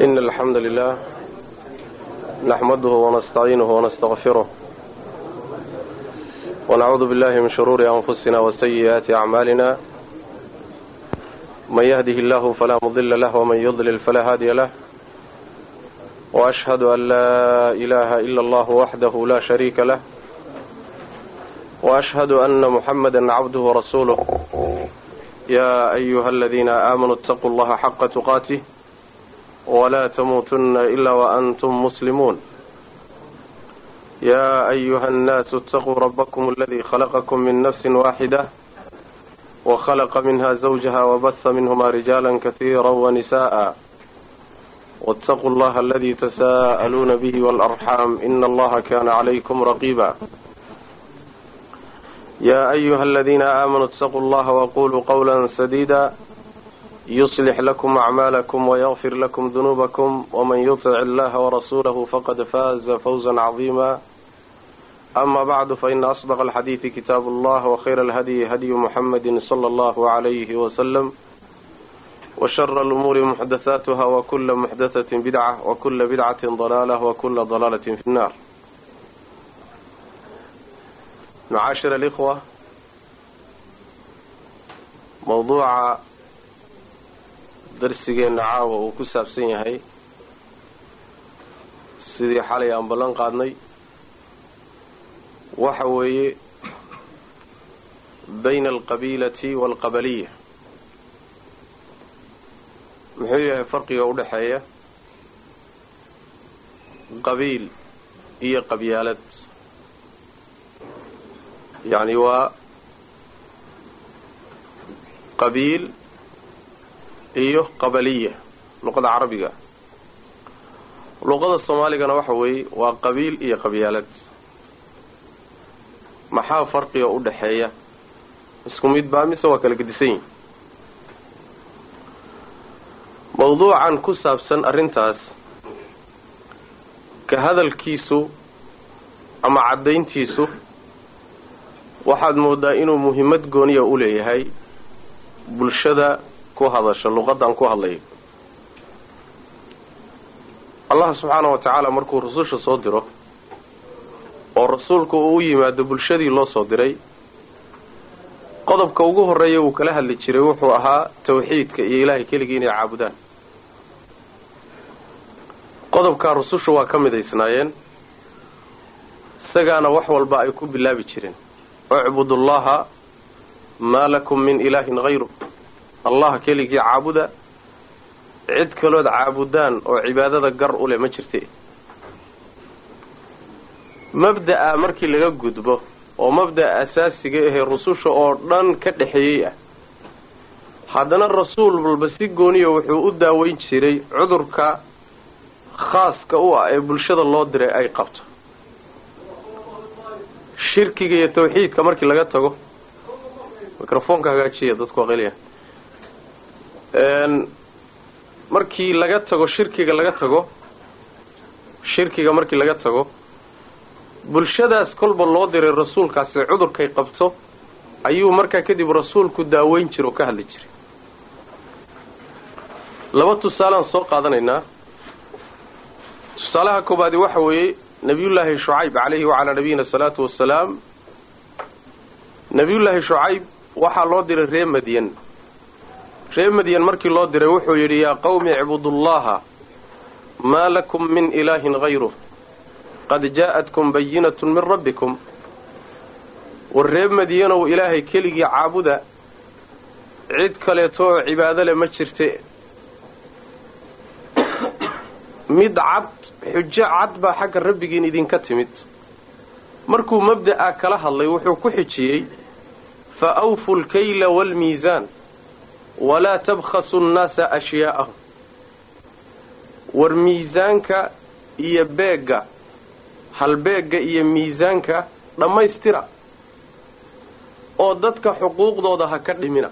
إن الحمد لله نحمده ونستعينه ونستغفره ونعوذ بالله من شرور أنفسنا وسيئات أعمالنا من يهده الله فلا مضل له ومن يضلل فلا هادي له وأشهد أن لا إله إلا الله وحده لا شريك له وأشهد أن محمدا عبده ورسوله يا أيها الذين آمنوا اتقوا الله حق تقاته ولا تموتن إلا وأنتم مسلمون يا أيها الناس اتقوا ربكم الذي خلقكم من نفس واحدة وخلق منها زوجها وبث منهما رجالا كثيرا ونساء واتقوا الله الذي تساءلون به والأرحام إن الله كان عليكم رقيبا يا أيها الذين آمنوا اتقوا الله وقولوا قولا سديدا يصلح لكم أعمالكم ويغفر لكم ذنوبكم ومن يطع الله ورسوله فقد فاز فوزا عظيما أما بعد فإن أصدق الحديث كتاب الله وخير الهدي هدي محمد صلى الله عليه وسلم وشر الأمور محدثاتها وكل محدثة بدعة وكل بدعة ضلالة وكل ضلالة في النار معاشر الإخوة موضوع darsigeenna caawa uu ku saabsan yahay sidii xalay aan ballan qaadnay waxa weeye bayna alqabiilati waalqabaliya muxuu yahay farqiga u dhexeeya qabiil iyo qabyaalad yacni waa qabiil iyo qabaliya luqada carabiga luqada soomaaligana waxa weeye waa qabiil iyo qabyaalad maxaa farqiga u dhaxeeya isku mid baa mise waa kala gedisan yihin mawduucan ku saabsan arrintaas ka hadalkiisu ama caddayntiisu waxaad moodaa inuu muhimmad gooniya u leeyahay bulshada ku hadasha luqadan ku hadlayo allah subxaana wa tacaala markuu rususha soo diro oo rasuulku uu u yimaado bulshadii loo soo diray qodobka ugu horreeya uu kala hadli jiray wuxuu ahaa tawxiidka iyo ilaahay keligii inay caabudaan qodobkaa rususha waa ka midaysnaayeen isagaana wax walba ay ku bilaabi jireen ucbudullaha maa lakum min ilaahin hayru allah keligii caabuda cid kalood caabudaan oo cibaadada gar u leh ma jirte mabda'a markii laga gudbo oo mabda'a asaasiga ahee rususha oo dhan ka dhexeeyey ah haddana rasuul walba si gooniya wuxuu u daaweyn jiray cudurka khaaska u ah ee bulshada loo diray ay qabto shirkiga iyo tawxiidka markii laga tago mikrofoonka hagaajiya dadku aqliya markii laga tago shirkiga laga tago shirkiga markii laga tago bulshadaas kolba loo diray rasuulkaasi cudurkay qabto ayuu markaa kadib rasuulku daaweyn jira oo ka hadli jiray laba tusaalaan soo qaadanaynaa tusaalaha koobaadi waxa weeye nebiyullaahi shucayb calayhi wacalaa nabiyina salaatu wasalaam nebiyullaahi shucayb waxaa loo diray reer madyan reer madyan markii loo diray wuxuu yidhi yaa qawmi icbudullaha maa lakum min ilaahin hayruh qad jaa'atkum bayinatun min rabbikum war reer madyanow ilaahay keligii caabuda cid kaleeto oo cibaado leh ma jirte mid cad xujo cad baa xagga rabbigiin idinka timid markuu mabda'a kala hadlay wuxuu ku xijiyey fa awfu lkayla waalmiisaan walaa tabkhasu nnaasa ashyaa'ahum war miisaanka iyo beegga halbeegga iyo miisaanka dhammaystira oo dadka xuquuqdooda ha ka dhimina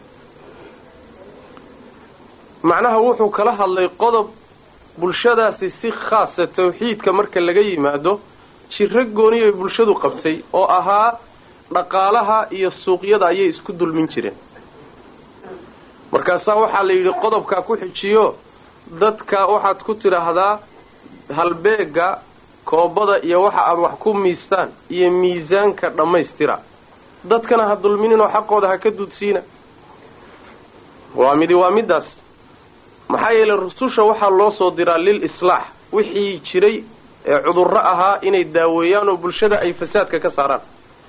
macnaha wuxuu kala hadlay qodob bulshadaasi si khaasa tawxiidka marka laga yimaado jiro gooni ay bulshadu qabtay oo ahaa dhaqaalaha iyo suuqyada ayay isku dulmin jireen markaasaa waxaa la yidhi qodobkaa ku xijiyo dadka waxaad ku tidhaahdaa halbeega koobada iyo waxa aad wax ku miistaan iyo miisaanka dhammaystira dadkana ha dulmininoo xaqooda ha ka duudsiina waa midi waa middaas maxaa yeelay rususha waxaa loo soo diraa lil islaax wixii jiray ee cudurro ahaa inay daaweeyaan oo bulshada ay fasaadka ka saaraan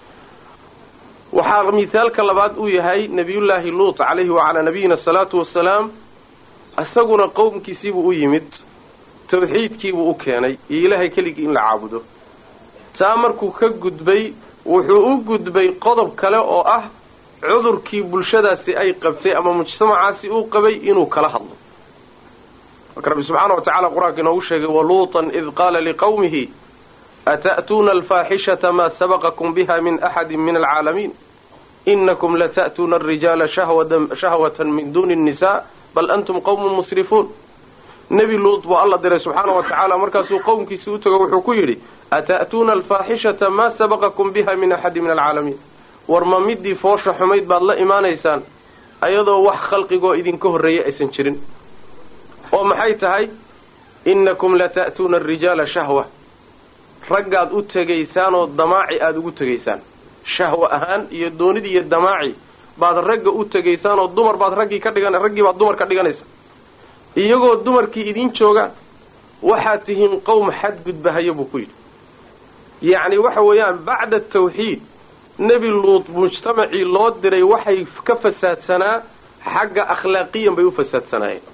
waxaa mithaalka labaad uu yahay nebiyullaahi luut calayhi wacalaa nabiyina asalaatu wasalaam isaguna qowmkiisiibuu u yimid tawxiidkiibuu u keenay iyo ilaahay keligii in la caabudo taa markuu ka gudbay wuxuu u gudbay qodob kale oo ah cudurkii bulshadaasi ay qabtay ama mujtamacaasi uu qabay inuu kala hadlo marka rabbi subxaana wa tacala qur-aanka inoogu sheegay waluutan id qaala liqowmihi ata'tuuna alfaaxishata maa sabaqakum biha min axadi min alcaalamiin inakum lata'tuuna alrijaala shahwatan min duuni nnisaa bal antum qowmun musrifuun nebi luut buu alla diray subxaana wa tacaala markaasuu qowmkiisi u tago wuxuu ku yidhi ata'tuuna alfaaxishata maa sabaqakum biha min axadi min alcaalamiin war ma midii foosha xumayd baad la imaanaysaan ayadoo wax khalqigoo idinka horreeyay aysan jirin oo maxay tahay innakum lata'tuuna alrijaala shahwa raggaad u tegaysaanoo damaaci aada ugu tegaysaan shahwa ahaan iyo doonid iyo damaaci baad ragga u tegaysaanoo dumar baad raggii ka dhigan raggii baad dumar ka dhiganaysa iyagoo dumarkii idiin joogaan waxaad tihiin qowm xadgudbahaya buu ku yidhi yacni waxa weeyaan bacda tawxiid nebi luut mujtamacii loo diray waxay ka fasaadsanaa xagga akhlaaqiyan bay u fasaadsanaayeen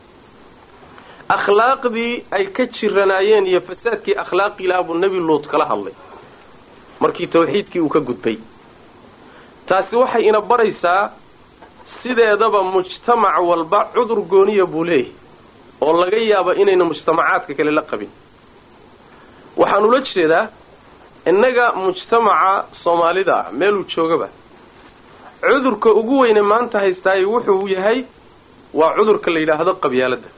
akhlaaqdii ay ka jiranaayeen iyo fasaadkii akhlaaqiilaha buu nebi luut kala hadlay markii tawxiidkii uu ka gudbay taasi waxay ina baraysaa sideedaba mujtamac walba cudur gooniya buu leeyahay oo laga yaaba inayna mujtamacaadka kale la qabin waxaan ula jeedaa innaga mujtamaca soomaalida ah meeluu joogaba cudurka ugu weyne maanta haystaay wuxuu yahay waa cudurka la yidhaahdo qabyaaladda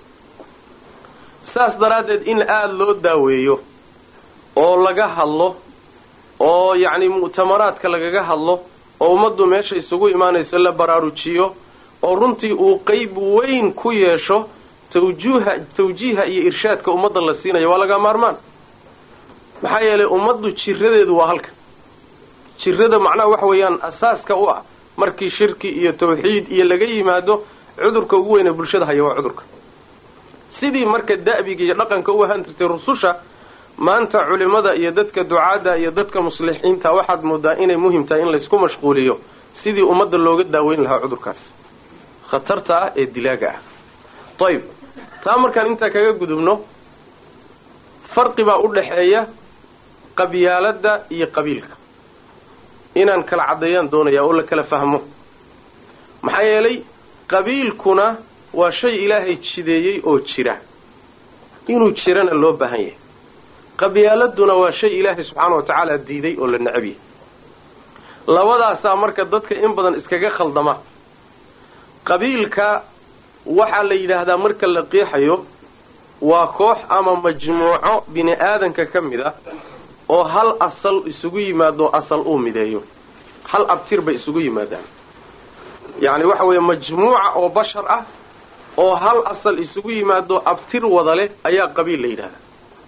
saas daraaddeed in aada loo daaweeyo oo laga hadlo oo yacni mu'tamaraadka lagaga hadlo oo ummaddu meesha isugu imaanayso la baraarujiyo oo runtii uu qayb weyn ku yeesho tawjuuha tawjiiha iyo irshaadka ummadda la siinayo waa laga maarmaan maxaa yeelay ummaddu jiradeedu waa halkan jirada macnaha waxa weeyaan asaaska u ah markii shirki iyo tawxiid iyo laga yimaado cudurka ugu weyne bulshada haya waa cudurka sidii marka da'biga iyo dhaqanka u ahaan jirtay rususha maanta culimmada iyo dadka ducaadda iyo dadka muslixiinta waxaad moodaa inay muhim tahay in laysku mashquuliyo sidii ummadda looga daaweyn lahaa cudurkaas khatarta ah ee dilaaga ah ayib taa markaan intaa kaga gudubno farqi baa u dhaxeeya qabyaaladda iyo qabiilka inaan kala caddeeyaan doonayaa oo la kala fahmo maxaa yeelay qabiilkuna waa shay ilaahay jideeyey oo jira inuu jirana loo baahan yahay qabyaaladuna waa shay ilaahay subxaana wa tacaala diiday oo la necab yahay labadaasaa marka dadka in badan iskaga khaldama qabiilka waxaa la yidhaahdaa marka la qeexayo waa koox ama majmuuco bini aadanka ka mid ah oo hal asal isugu yimaado asal uu mideeyo hal abtir bay isugu yimaadaan yacni waxa weeye majmuuca oo bashar ah oo hal asal isugu yimaado abtir wada leh ayaa qabiil la yidhahdaa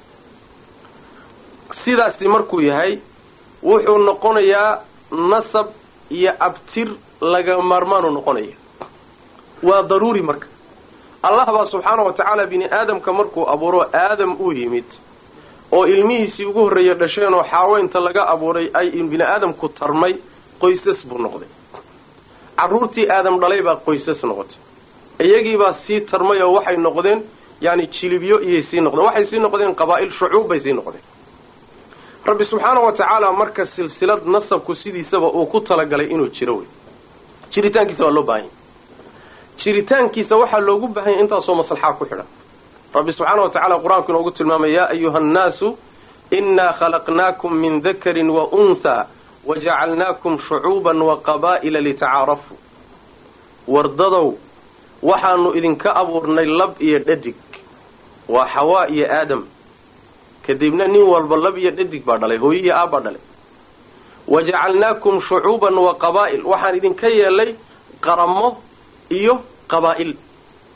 sidaasi markuu yahay wuxuu noqonayaa nasab iyo abtir laga maarmaanu noqonaya waa daruuri marka allah baa subxaana wa tacaala bini aadamka markuu abuuro aadam uu yimid oo ilmihiisii ugu horreeya dhasheen oo xaaweynta laga abuuray ay bini aadamku tarmay qoysas buu noqday carruurtii aadam dhalay baa qoysas noqotay iyagiibaa sii tarmay oo waxay noqdeen yani jilibyo iyay sii noqdeen waxay sii noqdeen qabaa'il shucuub bay sii noqdeen rabbi subxaana wa tacaala marka silsilad nasabku sidiisaba uu ku talagalay inuu jiro wey jiritaankiisa waa loo baahanya jiritaankiisa waxaa loogu baahanya intaasoo maslaxaa ku xidhan rabbi subxaana wa tacala qur-aanku inoogu tilmaamay yaa ayuha annaasu innaa khalaqnaakum min dakarin wa unthaa wajacalnaakum shucuuban wa qabaa'ila litacaarafuu wardadow waxaanu idinka abuurnay lab iyo dhadig waa xawaa iyo aadam kadibna nin walba lab iyo dhadig baa dhalay hooyo iyo aabbaa dhalay wajacalnaakum shucuuban wa qabaa'il waxaan idinka yeelay qaramo iyo qabaa'il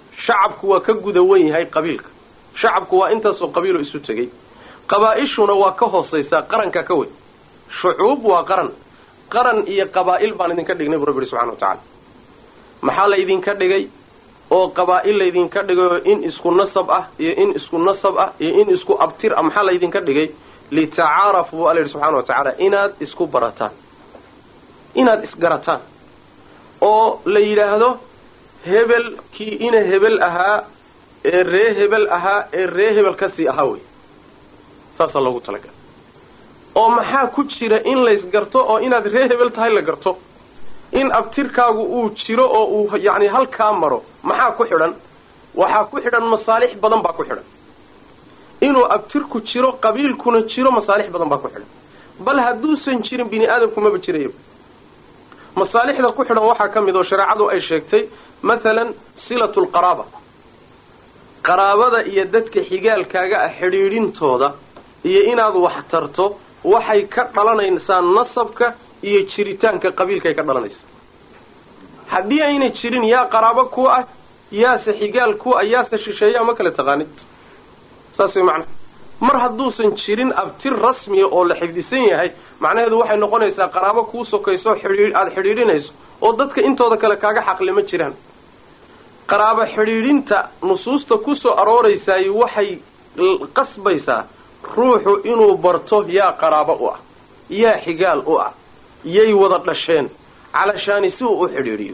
shacabku waa ka guda wen yahay qabiilka shacabku waa intaasoo qabiiloo isu tegey qabaa'ishuna waa ka hoosaysaa qaranka ka weyn shucuub waa qaran qaran iyo qabaa'il baan idinka dhignay buu rabbi yihi subxana wa tacala maxaa laydinka dhigay oo qabaa'il laydinka dhigay oo in isku nasab ah iyo in isku nasab ah iyo in isku abtir ah maxaa laydinka dhigay litacaarafu buu alla yidhi subxana wa tacaala inaad isku barataan inaad isgarataan oo la yidhaahdo hebel kii ina hebel ahaa ee ree hebel ahaa ee ree hebel kasii ahaa wey saasaa loogu talagalay oo maxaa ku jira in laysgarto oo inaad ree hebel tahay la garto in abtirkaagu uu jiro oo uu yacni halkaa maro maxaa ku xidhan waxaa ku xidhan masaalix badan baa ku xidhan inuu abtirku jiro qabiilkuna jiro masaalix badan baa ku xidhan bal hadduusan jirin bini aadamku maba jirayaba masaalixda ku xidhan waxaa ka mid oo shareecadu ay sheegtay maalan silatu lqaraaba qaraabada iyo dadka xigaalkaaga ah xidhiidhintooda iyo inaad wax tarto waxay ka dhalanaysaa nasabka iyo jiritaanka qabiilkaay ka dhalanaysa haddii ayna jirin yaa qaraabo ku ah yaase xigaal ku ah yaase shisheeyaa ma kale taqaanid saas way macnaha mar hadduusan jirin abtir rasmiya oo la xifdisan yahay macnaheedu waxay noqonaysaa qaraabo kuu sokayso aada xidhiidhinayso oo dadka intooda kale kaaga xaqle ma jiraan qaraabo xidhiidhinta nusuusta ku soo arooraysaay waxay qasbaysaa ruuxu inuu barto yaa qaraabo u ah yaa xigaal u ah yay wada dhasheen calashaani si uu u xidhiidhiyo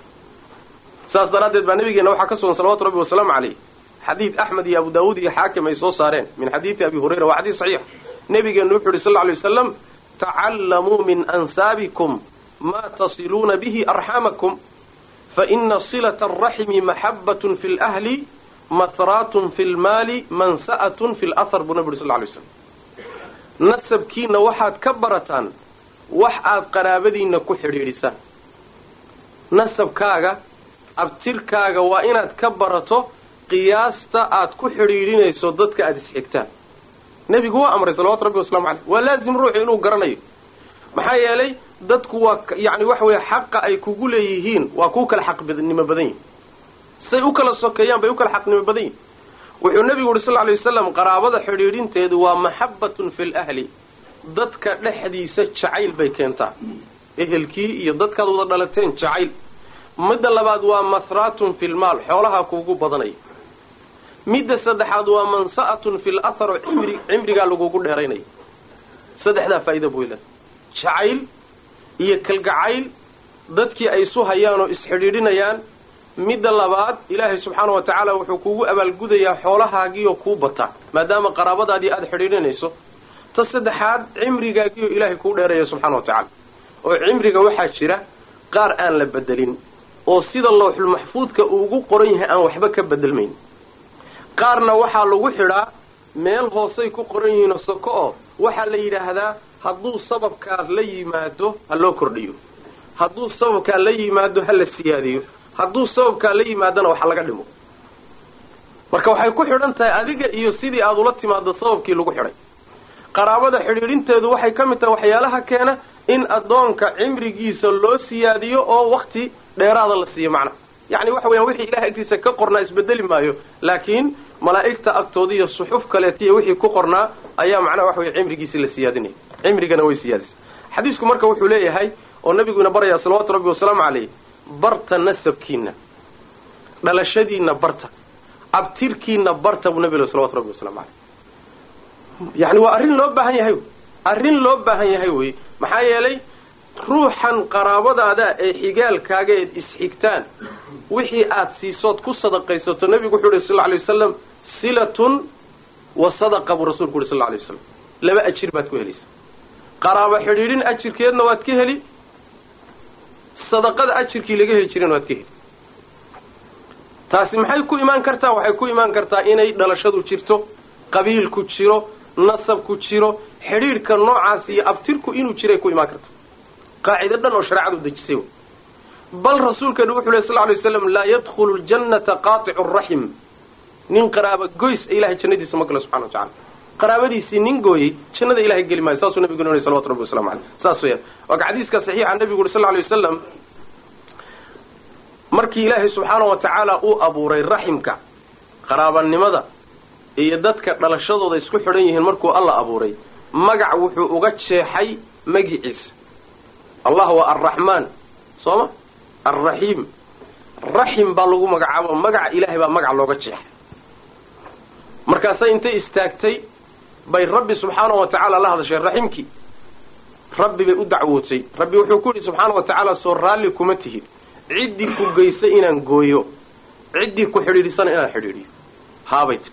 saas daraaddeed baa nabigeena waxaa ka sugan salawatu rabbi wasalaamu calayh xadiid axmed iyo abu daawuud iyo xaakim ay soo saareen min xadiidi abi hurayra waa xadiid saxiix nabigeenu wuxu uhi sal lla alay wasalam tacallamuu min ansaabikum maa tasiluuna bihi arxaamakum faina silata alraximi maxabbatun fi lahli mahraatun fi lmaali mansa'atun fi lahar buu nabi uri sal lla alay waslam nasabkiinna waxaad ka barataan wax aad qaraabadiinna ku xidhiidhisaan nasabkaaga abtirkaaga waa inaad ka barato qiyaasta aad ku xidhiidhinayso dadka aada isxigtaan nebigu waa amray salawatu rabbi waslamu caleyh waa laazim ruuxu inuu garanayo maxaa yeelay dadku waa yacni waxa weeye xaqa ay kugu leeyihiin waa kuu kala xaqnimo badan yihin say u kala sokeeyaan bay u kala xaqnimo badan yihin wuxuu nebigu uhi sal lla alay wasalam qaraabada xidhiidhinteedu waa maxabbatun fi lahli dadka dhexdiisa jacayl bay keentaa ehelkii iyo dadkaad wada dhalateen jacayl midda labaad waa mahraatun fi lmaal xoolaha kuugu badanaya midda saddexaad waa mansa'atun fi lathar oo cimri cimrigaa lagugu dheeraynaya saddexdaa faa'iida buu leedahay jacayl iyo kalgacayl dadkii ay isu hayaan oo isxidhiidhinayaan midda labaad ilaahay subxaana wa tacaala wuxuu kuugu abaalgudayaa xoolahaagiioo kuu bata maadaama qaraabadaadii aada xidhiidhinayso ta saddexaad cimrigaagiioo ilaahay kuu dheeraya subxaana wa tacaala oo cimriga waxaa jira qaar aan la bedelin oo sida lowxul maxfuudka uu ugu qoran yahay aan waxba ka bedelmayn qaarna waxaa lagu xidhaa meel hoosay ku qoran yihiinoo soko oo waxaa la yidhaahdaa hadduu sababkaa la yimaado ha loo kordhiyo hadduu sababkaa la yimaado ha la siyaadiyo hadduu sababkaa la yimaadona waxa laga dhimo marka waxay ku xidhan tahay adiga iyo sidii aad ula timaado sababkii lagu xidhay qaraabada xidhiidhinteedu waxay ka mid tahay waxyaalaha keena in addoonka cimrigiisa loo siyaadiyo oo wakhti dheeraada la siiyo macnaha yacni waxa weyaan wixii ilahay agtiisa ka qornaa isbedeli maayo laakiin malaa'igta agtooda iyo suxuf kaleetiya wixii ku qornaa ayaa macnaha waxa weye cimrigiisii la siyaadinaya cimrigana way siyaadisa xadiisku marka wuxuu leeyahay oo nabiguina barayaa salawaatu rabbi wasalaamu calayh barta nasabkiinna dhalashadiinna barta abtirkiinna barta buu nabi salawatu rabbi wasalamu caleyh yacni waa arrin loo baahan yahay arrin loo baahan yahay wey maxaa yeelay ruuxan qaraabadaada ee xigaalkaaga eed isxigtaan wixii aad siisood ku sadaqaysato nebigu wuxuu uhi sal lla alay wasalam silatun wa sadaqa buu rasuulku uhi sal lla alay wasalam laba ajir baad ku helaysa qaraabo xidhiidhin ajirkeedna waad ka heli sadaqada ajirkii laga heli jireen waad ka heli taasi maxay ku imaan kartaa waxay ku imaan kartaa inay dhalashadu jirto qabiilku jiro nasabku jiro xidhiidhka noocaas iyo abtirku inuu jiray ku imaan karta qaacido dhan oo shareecadu dejisay wey bal rasuulkeenu wuxuu leh sal ly waslam laa yadkhulu ljannata qaaticu raxim nin qaraaba goys ilahay jannadiisa ma galo subxana wa tacala qaraabadiisii nin gooyey jannada ilahay geli maayo saasuu nabiguna yhi salawatu rabbi waslamu caleyh saas weyaan waaka xadiiska saxiixa nabigu uri sal ly wasalam markii ilaahay subxaana wa tacaala uu abuuray raximka qaraabanimada iyo dadka dhalashadooda isku xidhan yihiin markuu alla abuuray magac wuxuu uga jeexay magiciisa allah waa arraxmaan soo ma alraxiim raxim baa lagu magacaabo magaca ilaahay baa magac looga jeexay markaasay intay istaagtay bay rabbi subxaana wa tacaala la hadashay raximkii rabbi bay u dacwootay rabbi wuxuu ku yidhi subxaana wa tacaala soo raalli kuma tihid ciddii ku geysa inaan gooyo ciddii ku xidhiidhisana inaan xidhiidhiyo haabay tidhi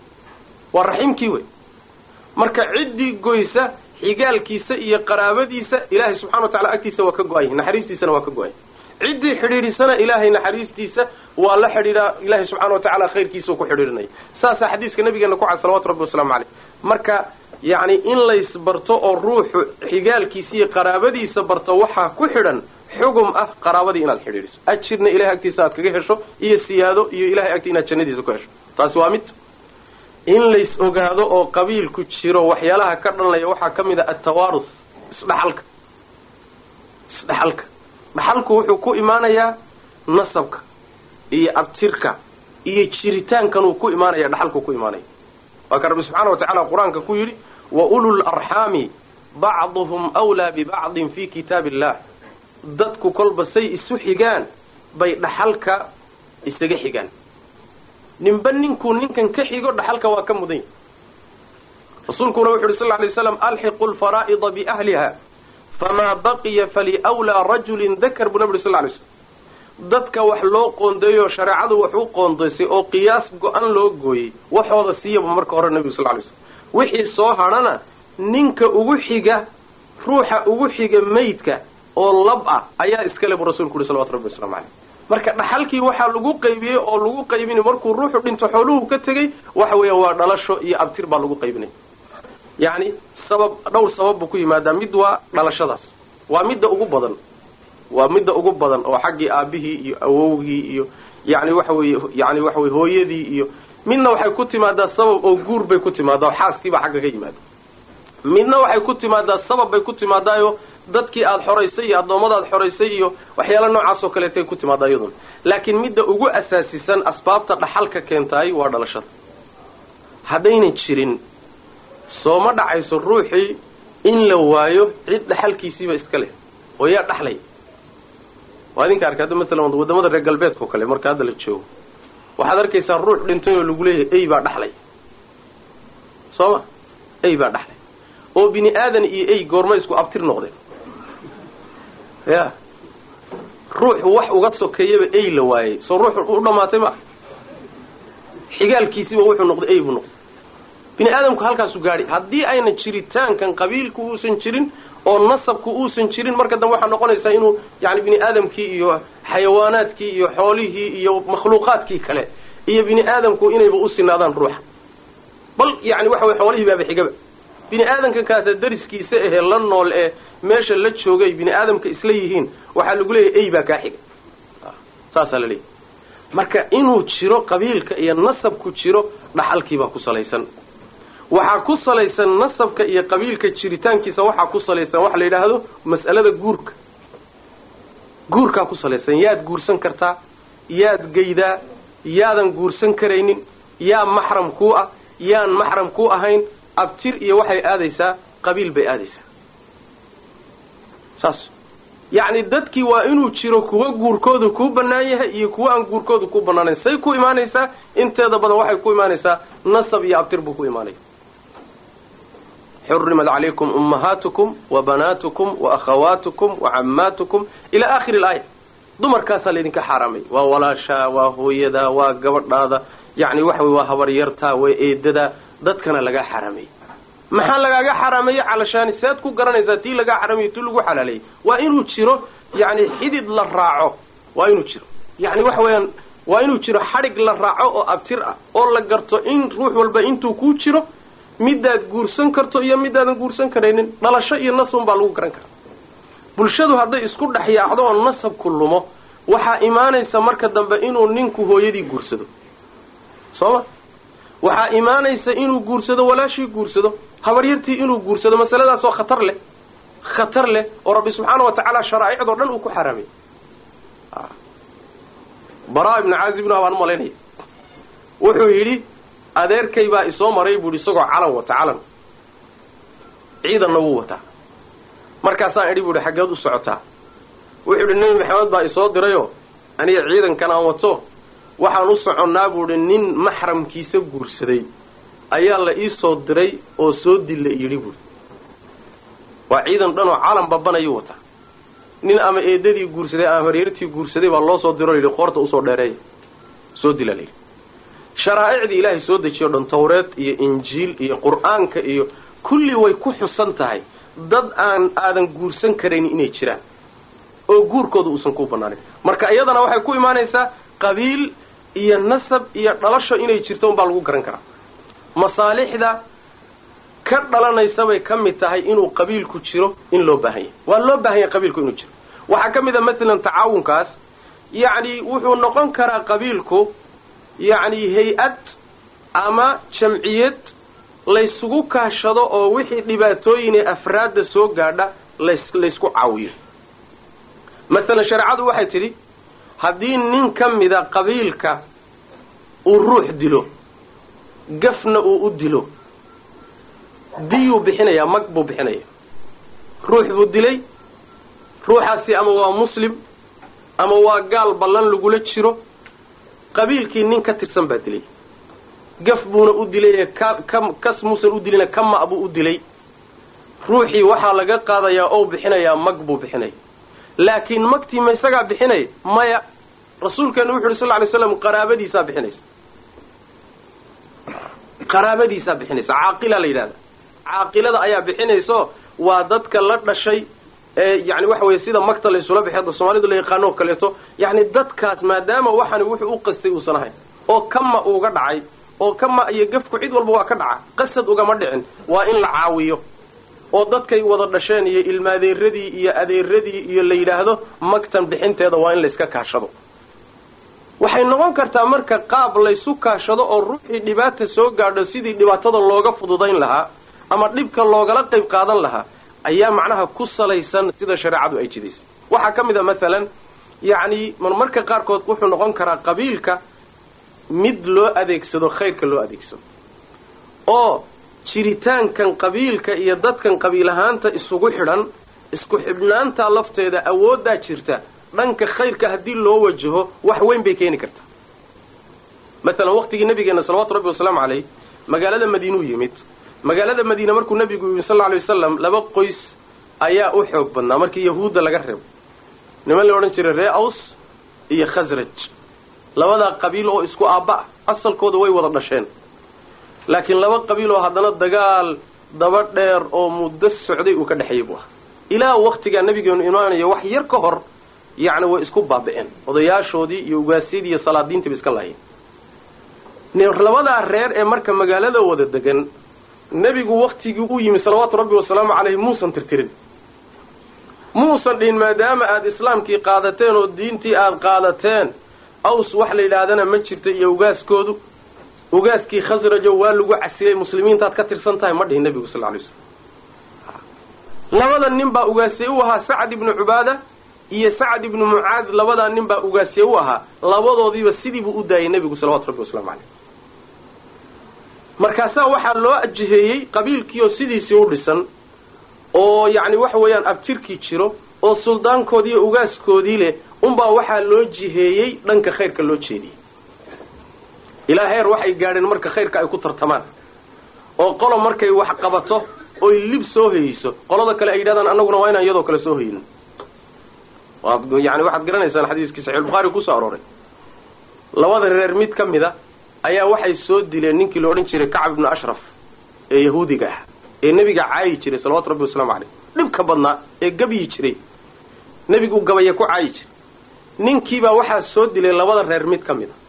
waa raximkii wey marka ciddii goysa xigaalkiisa iyo qaraabadiisa ilaahay subxana wa tacala agtiisa waa ka go-ay naxariistiisana waa ka go-ay ciddii xidhiidhisana ilaahay naxariistiisa waa la xidhiidhaa ilaahay subxana wa tacala khayrkiisau ku xidhiidhinaya saasaa xadiiska nabigeena ku cad salawatu rabbi wasalaamu caleyh marka yacni in laysbarto oo ruuxu xigaalkiisa iyo qaraabadiisa barto waxaa ku xidhan xugum ah qaraabadii inaad xidhiidhiso ajirna ilahay agtiisa aad kaga hesho iyo siyaado iyo ilahay agti inaad jannadiisa ku hesho taasi waa mid in lays ogaado oo qabiilku jiro waxyaalaha ka dhanlaya waxaa ka mid a altawaaruth isdhaxalka isdhaxalka dhaxalku wuxuu ku imaanayaa nasabka iyo abtirka iyo jiritaankanuu ku imaanaya dhaxalku ku imaanaya waa ka rabbi subxaana wa tacaala qur-aanka ku yidhi wa ulul arxaami bacduhum wlaa bibacdin fi kitaabi illah dadku kolba say isu xigaan bay dhaxalka isaga xigaan ninba ninkuu ninkan ka xigo dhaxalka waa ka mudan yahy rasuulkuna wuxu uhi sal ly waslam alxiqu lfaraa'ida biahliha famaa baqiya faliwlaa rajulin dakar buu nabi uri sal lay slam dadka wax loo qoondeeyo shareecadu wax u qoondaysay oo qiyaas go-an loo gooyey waxooda siiyaba marka hore nebigu sal lay slam wixii soo hadhana ninka ugu xiga ruuxa ugu xiga maydka oo lab ah ayaa iskale buu rasulku uhi salawatu rabbi waslamu caleyh marka dhaxalkii waxaa lagu qaybiyey oo lagu qaybinay markuu ruuxu dhinto xooluhu ka tegey waxa weeyaan waa dhalasho iyo abtir baa lagu qaybinaya yacni sabab dhowr sabab buu ku yimaadaa mid waa dhalashadaas waa midda ugu badan waa midda ugu badan oo xaggii aabihii iyo awowgii iyo yani waxa weeye yani waxa weye hooyadii iyo midna waxay ku timaadaa sabab oo guur bay ku timaadaa oo xaaskiibaa xagga ka yimaada midna waxay ku timaadaa sabab bay ku timaadaayo dadkii aada xoraysay iyo addoommadaad xoraysay iyo waxyaala noocaasoo kaleetay ku timaadaa iyaduna laakiin midda ugu asaasisan asbaabta dhaxalka keentaay waa dhalashada haddaynan jirin sooma dhacayso ruuxii in la waayo cid dhaxalkiisiiba iska leh oo yaa dhaxlay waa idinka arkay hadda maalan waddamada reer galbeedka oo kale marka hadda la joogo waxaad arkaysaa ruux dhintay oo lagu leeyahay ey baa dhaxlay soo ma ey baa dhaxlay oo bini aadan iyo ey goorma isku abtir noqdeen ya ruuxu wax uga sokeeyaba ey la waayey soo ruuxu u dhammaatay ma xigaalkiisiba wuxuu noqday ey buu noqday bini aadamku halkaasu gaadhi haddii ayna jiritaankan qabiilku uusan jirin oo nasabku uusan jirin marka dambe waxaa noqonaysaa inuu yani bini aadamkii iyo xayawaanaadkii iyo xoolihii iyo makhluuqaadkii kale iyo bini aadamku inayba u sinaadaan ruuxa bal yani waxa weye xoolihii baaba xigaba bini aadamka kaata dariskiisa ahee la nool ee meesha la joogay bini aadamka isla yihiin waxaa lagu leeyahy ey baa kaa xiga saasaa la leeyahy marka inuu jiro qabiilka iyo nasabku jiro dhaxalkiibaa ku salaysan waxaa ku salaysan nasabka iyo qabiilka jiritaankiisa waxaa ku salaysan waxa la yidhaahdo mas'alada guurka guurkaa ku salaysan yaad guursan kartaa yaad geydaa yaadan guursan karaynin yaa maxram kuu ah yaan maxram kuu ahayn abtir iyo waxay aadaysaa qabiil bay aadaysaa saas yacni dadkii waa inuu jiro kuwa guurkoodu kuu bannaan yahay iyo kuwa aan guurkoodu kuu bannaanayn say ku imaanaysaa inteeda badan waxay ku imaanaysaa nasab iyo abtir buu ku imaanaya xurimat calaykum ummahaatukum wa banaatukum wa akhawaatukum wa cammaatukum ilaa aakhiri ilaaya dumarkaasaa laydinka xaaraamay waa walaashaa waa hooyadaa waa gabadhaada yacni waxa wey waa habaryartaa waa eedadaa dadkana lagaa xaaraameeyey maxaa lagaaga xaraameeye calashaani sead ku garanaysaa tii lagaa xaraameye tii lagu xalaaleeyey waa inuu jiro yani xidid la raaco waa inuu jiro yani waxa weeyaan waa inuu jiro xadhig la raaco oo abtir ah oo la garto in ruux walba intuu kuu jiro midaad guursan karto iyo midaadan guursan karaynin dhalasho iyo nasabun baa lagu garan karaa bulshadu hadday isku dhex yaacdo oo nasabku lumo waxaa imaanaysa marka dambe inuu ninku hooyadii guursado soo ma waxaa imaanaysa inuu guursado walaashii guursado habaryartii inuu guursado masaladaasoo khatar leh khatar leh oo rabbi subxaana wa tacaala sharaa'icdoo dhan uu ku xaraamay baraa ibnu caazibna baan u malaynaya wuxuu yidhi adeerkay baa isoo maray buu yidhi isagoo calan wata calan ciidanna wuu wataa markaasaan idhi buu yidhi xaggeed u socotaa wuxuu yidhi nebi maxamed baa isoo dirayoo aniga ciidankan aan wato waxaan u soconnaa buu idhi nin maxramkiisa guursaday ayaa la ii soo diray oo soo dilla yidhi buuhi waa ciidan dhanoo calan babanayuu wataa nin ama eedadii guursaday ama hareertii guursaday baa loo soo diroo yidhi qoorta usoo dheereeya soo dila layidhi sharaa'icdii ilaahay soo dejiyo dhan tawreed iyo injiil iyo qur'aanka iyo kulli way ku xusan tahay dad aan aadan guursan karaynin inay jiraan oo guurkooda uusan ku bannaanin marka iyadana waxay ku imaanaysaa qabiil iyo nasab iyo dhalasho inay jirto unbaa lagu garan karaa masaalixda ka dhalanaysabay ka mid tahay inuu qabiilku jiro in loo baahan yahay waa loo baahan yahay qabiilku inuu jiro waxaa ka mid a maalan tacaawunkaas yacni wuxuu noqon karaa qabiilku yacni hay-ad ama jamciyad laysugu kaashado oo wixii dhibaatooyinee afraadda soo gaadha lays laysku caawiyo maalan shareecadu waxay tidhi haddii nin ka mida qabiilka uu ruux dilo gafna uu u dilo diyuu bixinayaa mag buu bixinaya ruux buu dilay ruuxaasi ama waa muslim ama waa gaal ballan lagula jiro qabiilkii nin ka tirsan baa dilay gaf buuna u dilay kas muusan u dilina kama buu u dilay ruuxii waxaa laga qaadayaa oo bixinayaa mag buu bixinaya laakiin magtii ma isagaa bixinaya maya rasuulkeenu wuxu uhi sal ly slam qaraabadiisaa bixinaysa qaraabadiisaa bixinaysa caaqila la yidhahda caaqilada ayaa bixinayso waa dadka la dhashay ee yani waxa weeye sida magta laysula bixi soomaalidu la yaqaano oo kaleeto yacni dadkaas maadaama waxani wuxuu u qastay uusan ahayn oo kama uuga dhacay oo kama iyo gafku cid walba waa ka dhaca qasad ugama dhicin waa in la caawiyo oo dadkay wada dhasheen iyo ilmaadeeradii iyo adeeradii iyo la yidhaahdo magtan bixinteeda waa in layska kaashado waxay noqon kartaa marka qaab laysu kaashado oo ruuxii dhibaata soo gaadho sidii dhibaatada looga fududayn lahaa ama dhibka loogala qayb qaadan lahaa ayaa macnaha ku salaysan sida shareecadu ay jidaysay waxaa ka mid a maalan yacni marmarka qaarkood wuxuu noqon karaa qabiilka mid loo adeegsado khayrka loo adeegsado oo jiritaankan qabiilka iyo dadkan qabiil ahaanta isugu xidhan isku xidhnaantaa lafteeda awooddaa jirta dhanka khayrka haddii loo wajaho wax weyn bay keeni kartaa maalan waqtigii nabigeenna salawatu rabbi wasalaamu caleyh magaalada madiinuu yimid magaalada madiine markuu nabigu yimid sal lla lay wasalam laba qoys ayaa u xoog badnaa markii yahuudda laga reebo niman la odhan jiray ree aws iyo khasraj labadaa qabiil oo isku aabba ah asalkooda way wada dhasheen laakiin laba qabiil oo haddana dagaal daba dheer oo muddo socday uu ka dhexeeyey buu ahaa ilaa waqtigaa nabigeenu imaanayo wax yar ka hor yacni way isku baaba'een odayaashoodii iyo ugaasyadii iyo salaadiintii ba iska laayeen labadaa reer ee marka magaalada wada degan nebigu waktigii u yimi salawaatu rabbi wasalaamu caleyhi muusan tirtirin muusan dhihin maadaama aad islaamkii qaadateen oo diintii aad qaadateen aws wax la yidhaahdana ma jirto iyo ugaaskoodu ugaaskii khasrajo waa lagu casilay muslimiintaad ka tirsan tahay ma dhihin nebigu sal lay slam labada nin baa ugaasye u ahaa sacad ibnu cubaada iyo sacad ibnu mucaad labadaa nin baa ugaasye u ahaa labadoodiiba sidiibuu u daayay nebigu salawatu rabbi waslamu caleyh markaasaa waxaa loo ajiheeyey qabiilkiioo sidiisii u dhisan oo yacni waxa weeyaan abtirkii jiro oo suldaankoodii iyo ugaaskoodii leh unbaa waxaa loo jiheeyey dhanka khayrka loo jeediyey ilaa heer waxay gaadheen marka khayrka ay ku tartamaan oo qolo markay wax qabato oy lib soo hayeyso qolada kale ay yidhahdaan annaguna waa inaan iyadoo kale soo haynin yani waxaad garanaysaan xadiiskii saxiixulbukhaari kusoo arooray labada reer mid ka mida ayaa waxay soo dileen ninkii la odhan jiray kacab ibnu ashraf ee yahuudiga ah ee nebiga caayi jiray salawatu rabbi wasalaamu caleyh dhibka badnaa ee gabyi jiray nebigu gabaya ku caayi jiray ninkiibaa waxaa soo dilay labada reer mid ka mida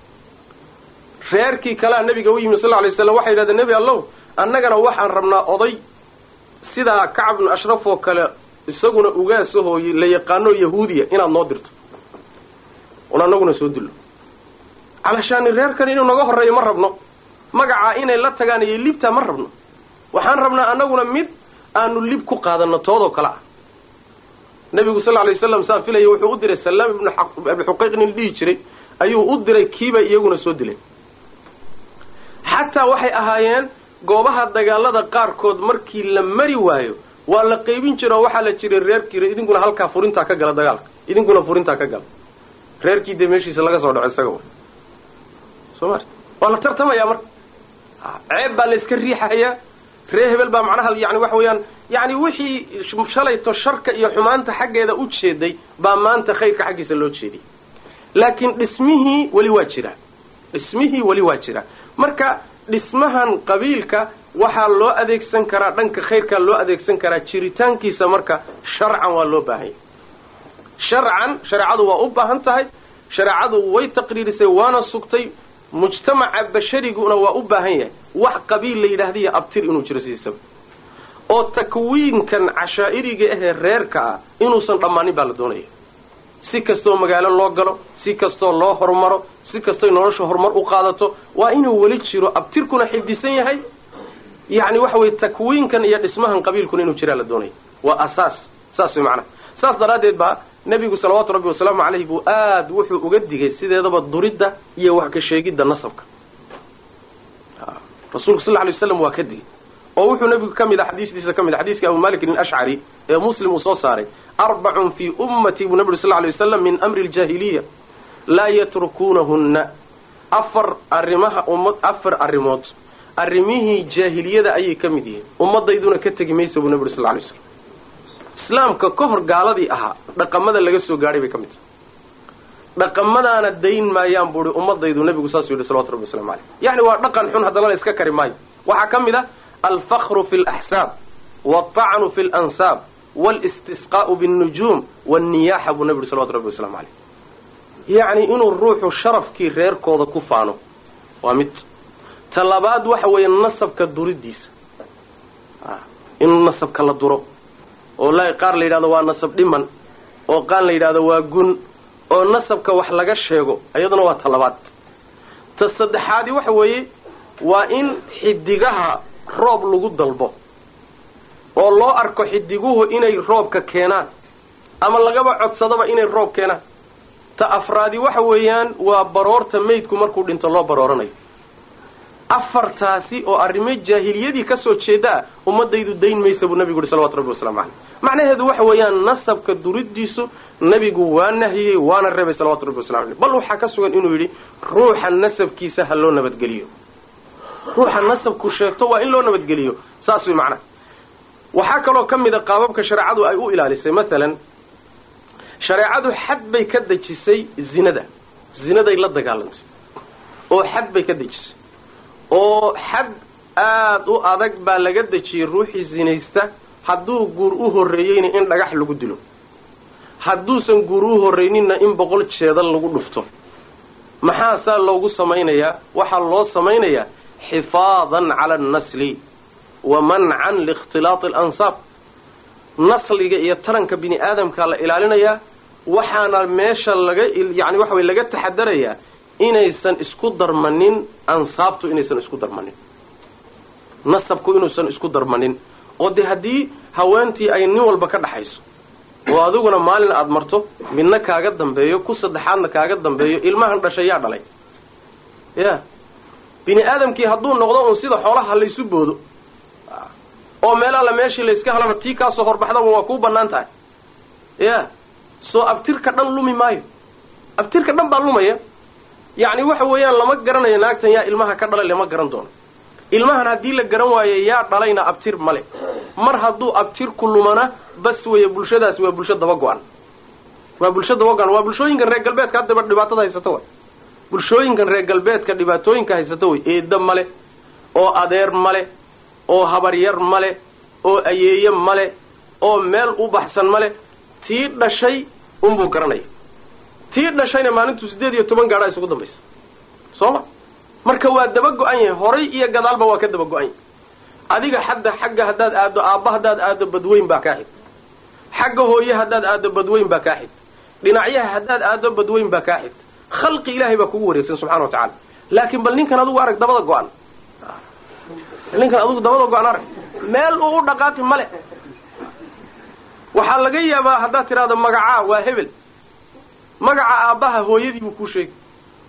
reerkii kalea nebiga u yimi sal lla lay slam waxay yidhahdeen nebi allow annagana waxaan rabnaa oday sidaa kacab ibnu ashraf oo kale isaguna ugaasahoo la yaqaanoo yahuudiya inaad noo dirto un annaguna soo dillo calashaani reerkan inuu naga horreeyo ma rabno magacaa inay la tagaan iyo libtaa ma rabno waxaan rabnaa annaguna mid aanu lib ku qaadanno toodoo kale ah nebigu sal lla lay waslam saa filaya wuxuu u diray salaam ibnu abi xuqayq nin dhihi jiray ayuu u diray kiibay iyaguna soo dileen xataa waxay ahaayeen goobaha dagaalada qaarkood markii la mari waayo waa la qaybin jira oo waxaa la jiray reerkiira idinkuna halkaa furintaa ka gala dagaalka idinkuna furintaa ka gala reerkii dee meeshiisa laga soo dhaco isaga soo maart waa la tartamayaa marka ceeb baa la iska riixayaa ree hebel baa macnaha yani waxa weeyaan yani wixii shalayto sharka iyo xumaanta xaggeeda u jeeday baa maanta khayrka xaggiisa loo jeediyay laakiin dhismihii weli waa jiraa dhismihii weli waa jiraa marka dhismahan qabiilka waxaa loo adeegsan karaa dhanka khayrkaa loo adeegsan karaa jiritaankiisa marka sharcan waa loo baahanya sharcan shareecadu waa u baahan tahay shareecadu way taqriirisay waana sugtay mujtamaca bashariguna waa u baahan yahay wax qabiil la yidhaahdiyo abtir inuu jiro sidiisaba oo takwiinkan cashaa'iriga ahee reerka ah inuusan dhammaanin baa la doonaya si kastoo magaalo loo galo si kastoo loo horumaro si kastooy nolosha horumar u qaadato waa inuu weli jiro abtirkuna xifdisan yahay yacni waxa weye takwiinkan iyo dhismahan qabiilkuna inuu jiraa la doonaya waa asaas saas way macnaha saas daraaddeed baa nebigu salawaatu rabbi wasalaamu calayhi buu aad wuxuu uga digay sideedaba duridda iyo wax ka sheegidda nasabka rasuulku sal lla lay waslam waa ka digay oo wuxuu nebigu ka mid a xadiisdiisa ka mid a xadiiskii abu malikin alashcari ee muslim uu soo saaray arbacun fii ummatii buu nebi uri sal lla lay wasalam min amri aljaahiliya laa yatrukuunahunna afar arrimaha ummad afar arrimood arrimihii jaahiliyada ayay ka mid yihiin ummadayduna ka tegi maysa buu nebi uri sal lla lay waslam islaamka ka hor gaaladii ahaa dhaqamada laga soo gaadhay bay ka mid tahay dhaqamadaana dayn maayaan buuhi ummadaydu nebigu saasuu yidhi salawatu rabbi waslamu caleyh yacni waa dhaqan xun haddana la iska kari maayo waxaa ka mid ah alfakru fi laxsaab walطacnu fi lansaab walistisqaa'u biاnnujuum wاnniyaaxa buu nebi yidhi salawatu rabbi waslamu caleyh yacni inuu ruuxu sharafkii reerkooda ku faano waa mid ta labaad waxa weeye nasabka duriddiisa in nasabka la duro oo la qaar la yidhahdo waa nasab dhiman oo qaan la yidhahdo waa gun oo nasabka wax laga sheego iyaduna waa ta labaad ta saddexaadi waxa weeye waa in xidigaha roob lagu dalbo oo loo arko xidiguhu inay roobka keenaan ama lagaba codsadaba inay roob keenaan ta afraadi waxa weeyaan waa baroorta maydku markuu dhinto loo barooranayo afartaasi oo arrimo jaahiliyadii ka soo jeeda ah ummadaydu dayn maysa buu nebigu yuhi salawatu rabbi waslamu caleyh macnaheedu waxa weeyaan nasabka duriddiisu nebigu waa nahiyey waana reebay salawatu rabbi waslamu aleyh bal waxaa ka sugan inuu yidhi ruuxa nasabkiisa ha loo nabadgeliyo ruuxa nasabku sheegto waa in loo nabadgeliyo saas way macnaha waxaa kaloo ka mid a qaababka shareecadu ay u ilaalisay maalan shareecadu xad bay ka dejisay zinada zinaday la dagaalantay oo xad bay ka dejisay oo xad aad u adag baa laga dejiyey ruuxii sinaysta hadduu guur u horreeyeyna in dhagax lagu dilo hadduusan guur u horrayninna in boqol jeedal lagu dhufto maxaa saa loogu samaynayaa waxaa loo samaynayaa xifaadan cala annasli wa mancan liikhtilaati alansaab nasliga iyo taranka bini aadamkaa la ilaalinayaa waxaana meesha laga yani waxa way laga taxadarayaa inaysan isku darmanin ansaabtu inaysan isku darmanin nasabku inuusan isku darmanin oo dee haddii haweentii ay nin walba ka dhaxayso oo adiguna maalin aad marto midna kaaga dambeeyo ku saddexaadna kaaga dambeeyo ilmahan dhashay yaa dhalay ya bini aadamkii hadduu noqdo uun sida xoolaha laysu boodo oo meel alla meeshii layska halaba tii kaasoo horbaxdaba waa kuu bannaan tahay ya soo abtirka dhan lumi maayo abtirka dhan baa lumaya yacni waxa weeyaan lama garanayo naagtan yaa ilmaha ka dhalay lama garan doono ilmahan haddii la garan waayo yaa dhalayna abtir male mar hadduu abtirku lumana bas weeye bulshadaasi waa bulsho daba go-an waa bulsho daba go-an waa bulshooyinkan reer galbeedka haddaba dhibaatada haysata way bulshooyinkan reer galbeedka dhibaatooyinka haysata way eedda male oo adeer male oo habaryar male oo ayeeye male oo meel u baxsan male tii dhashay unbuu garanaya tii dhashayna maalintuu siddeed iyo toban gaadhaa isugu dambaysa soo ma marka waa daba go-an yahay horay iyo gadaalba waa ka daba go-an yahay adiga xadda xagga haddaad aaddo aabba haddaad aaddo badweyn baa kaa xig xagga hooye haddaad aaddo badweyn baa kaa xig dhinacyaha haddaad aaddo badweyn baa kaa xig khalqi ilaahay baa kugu wareegsan subxana wa tacala laakiin bal ninkan adugu arag dabada go-an ninkan adugu dabada go-an arag meel uu u dhaqaaqi male waxaa laga yaabaa haddaad tidhahdo magacaa waa hebel magaca aabbaha hooyadii buu kuu sheegi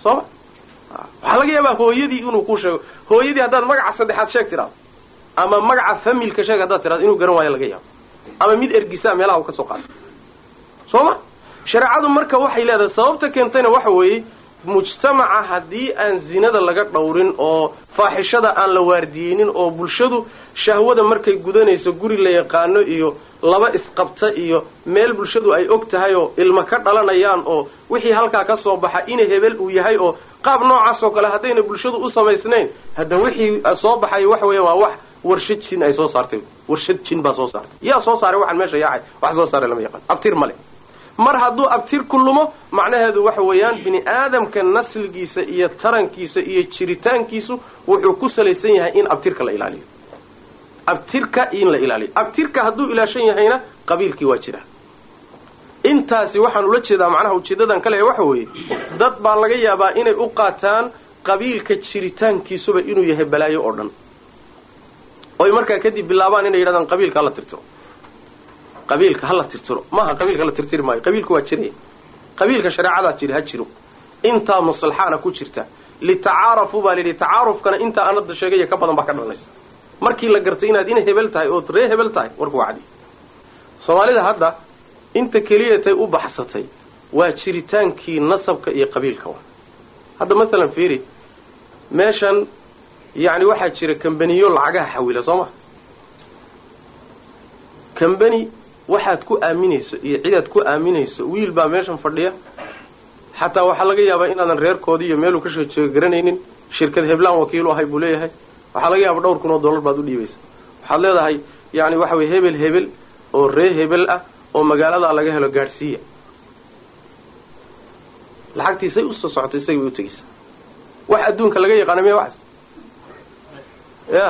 sooma waxaa laga yaabaa hooyadii inuu kuu sheego hooyadii haddaad magaca saddexaad sheeg tidhaado ama magaca familka sheeg haddaad tidhado inuu garan waayo laga yaabo ama mid ergisaa meelaha uu ka soo qaato soo ma shareecadu marka waxay leedahay sababta keentayna waxa weeye mujtamaca haddii aan zinada laga dhowrin oo faaxishada aan la waardiyeynin oo bulshadu shahwada markay gudanayso guri la yaqaano iyo laba isqabta iyo meel bulshadu ay og tahay oo ilma ka dhalanayaan oo wixii halkaa ka soo baxa ina hebel uu yahay oo qaab noocaas oo kale haddayna bulshadu u samaysnayn hadda wixii soo baxay waxa weeya waa wax warshad jin ay soo saartay warshad jin baa soo saartay yaa soo saaray waxaan meesha yaacay wax soo saaray lama yaqaan abtir male mar hadduu abtir ku lumo macnaheedu waxa weeyaan bini aadamka nasligiisa iyo tarankiisa iyo jiritaankiisu wuxuu ku salaysan yahay in abtirka la ilaaliyo abtirka in la ilaaliyo abtirka hadduu ilaashan yahayna qabiilkii waa jira intaasi waxaan ula jeedaa macnaha ujeedadan ka leeya waxa weeye dad baa laga yaabaa inay u qaataan qabiilka jiritaankiisuba inuu yahay balaayo oo dhan oy markaa kadib bilaabaan inay yidhahdaan qabiilka hala tirtiro qabiilka hala tirtiro maaha qabiilka la tirtiri maayo qabiilka waa jiraya qabiilka shareecadaa jiri ha jiro intaa maslaxaana ku jirta litacaarafu baa layidhi tacaarufkana intaa anada sheegaya ka badan baa ka dhalanaysa markii la gartay inaad ina hebel tahay ood ree hebel tahay warku waa cadi soomaalida hadda inta keliyatay u baxsatay waa jiritaankii nasabka iyo qabiilka wa hadda maalan fiiri meeshan yacni waxaa jira kambaniyo lacagaha xawila soo ma kambani waxaad ku aaminayso iyo cidaad ku aaminayso wiil baa meeshan fadhiya xataa waxaa laga yaabaa inaadan reerkoodii iyo meeluu ka soo jeego garanaynin shirkad heblaan wakiilu ahay buu leeyahay waxaa laga yaaba dhowr kun oo dollar baad u dhiibaysa waxaad leedahay yani waxa weye hebel hebel oo ree hebel ah oo magaaladaa laga helo gaadhsiiya lacagtiisay usoo socotay isagay bay u tegaysaa wax adduunka laga yaqaana miya waxaas ya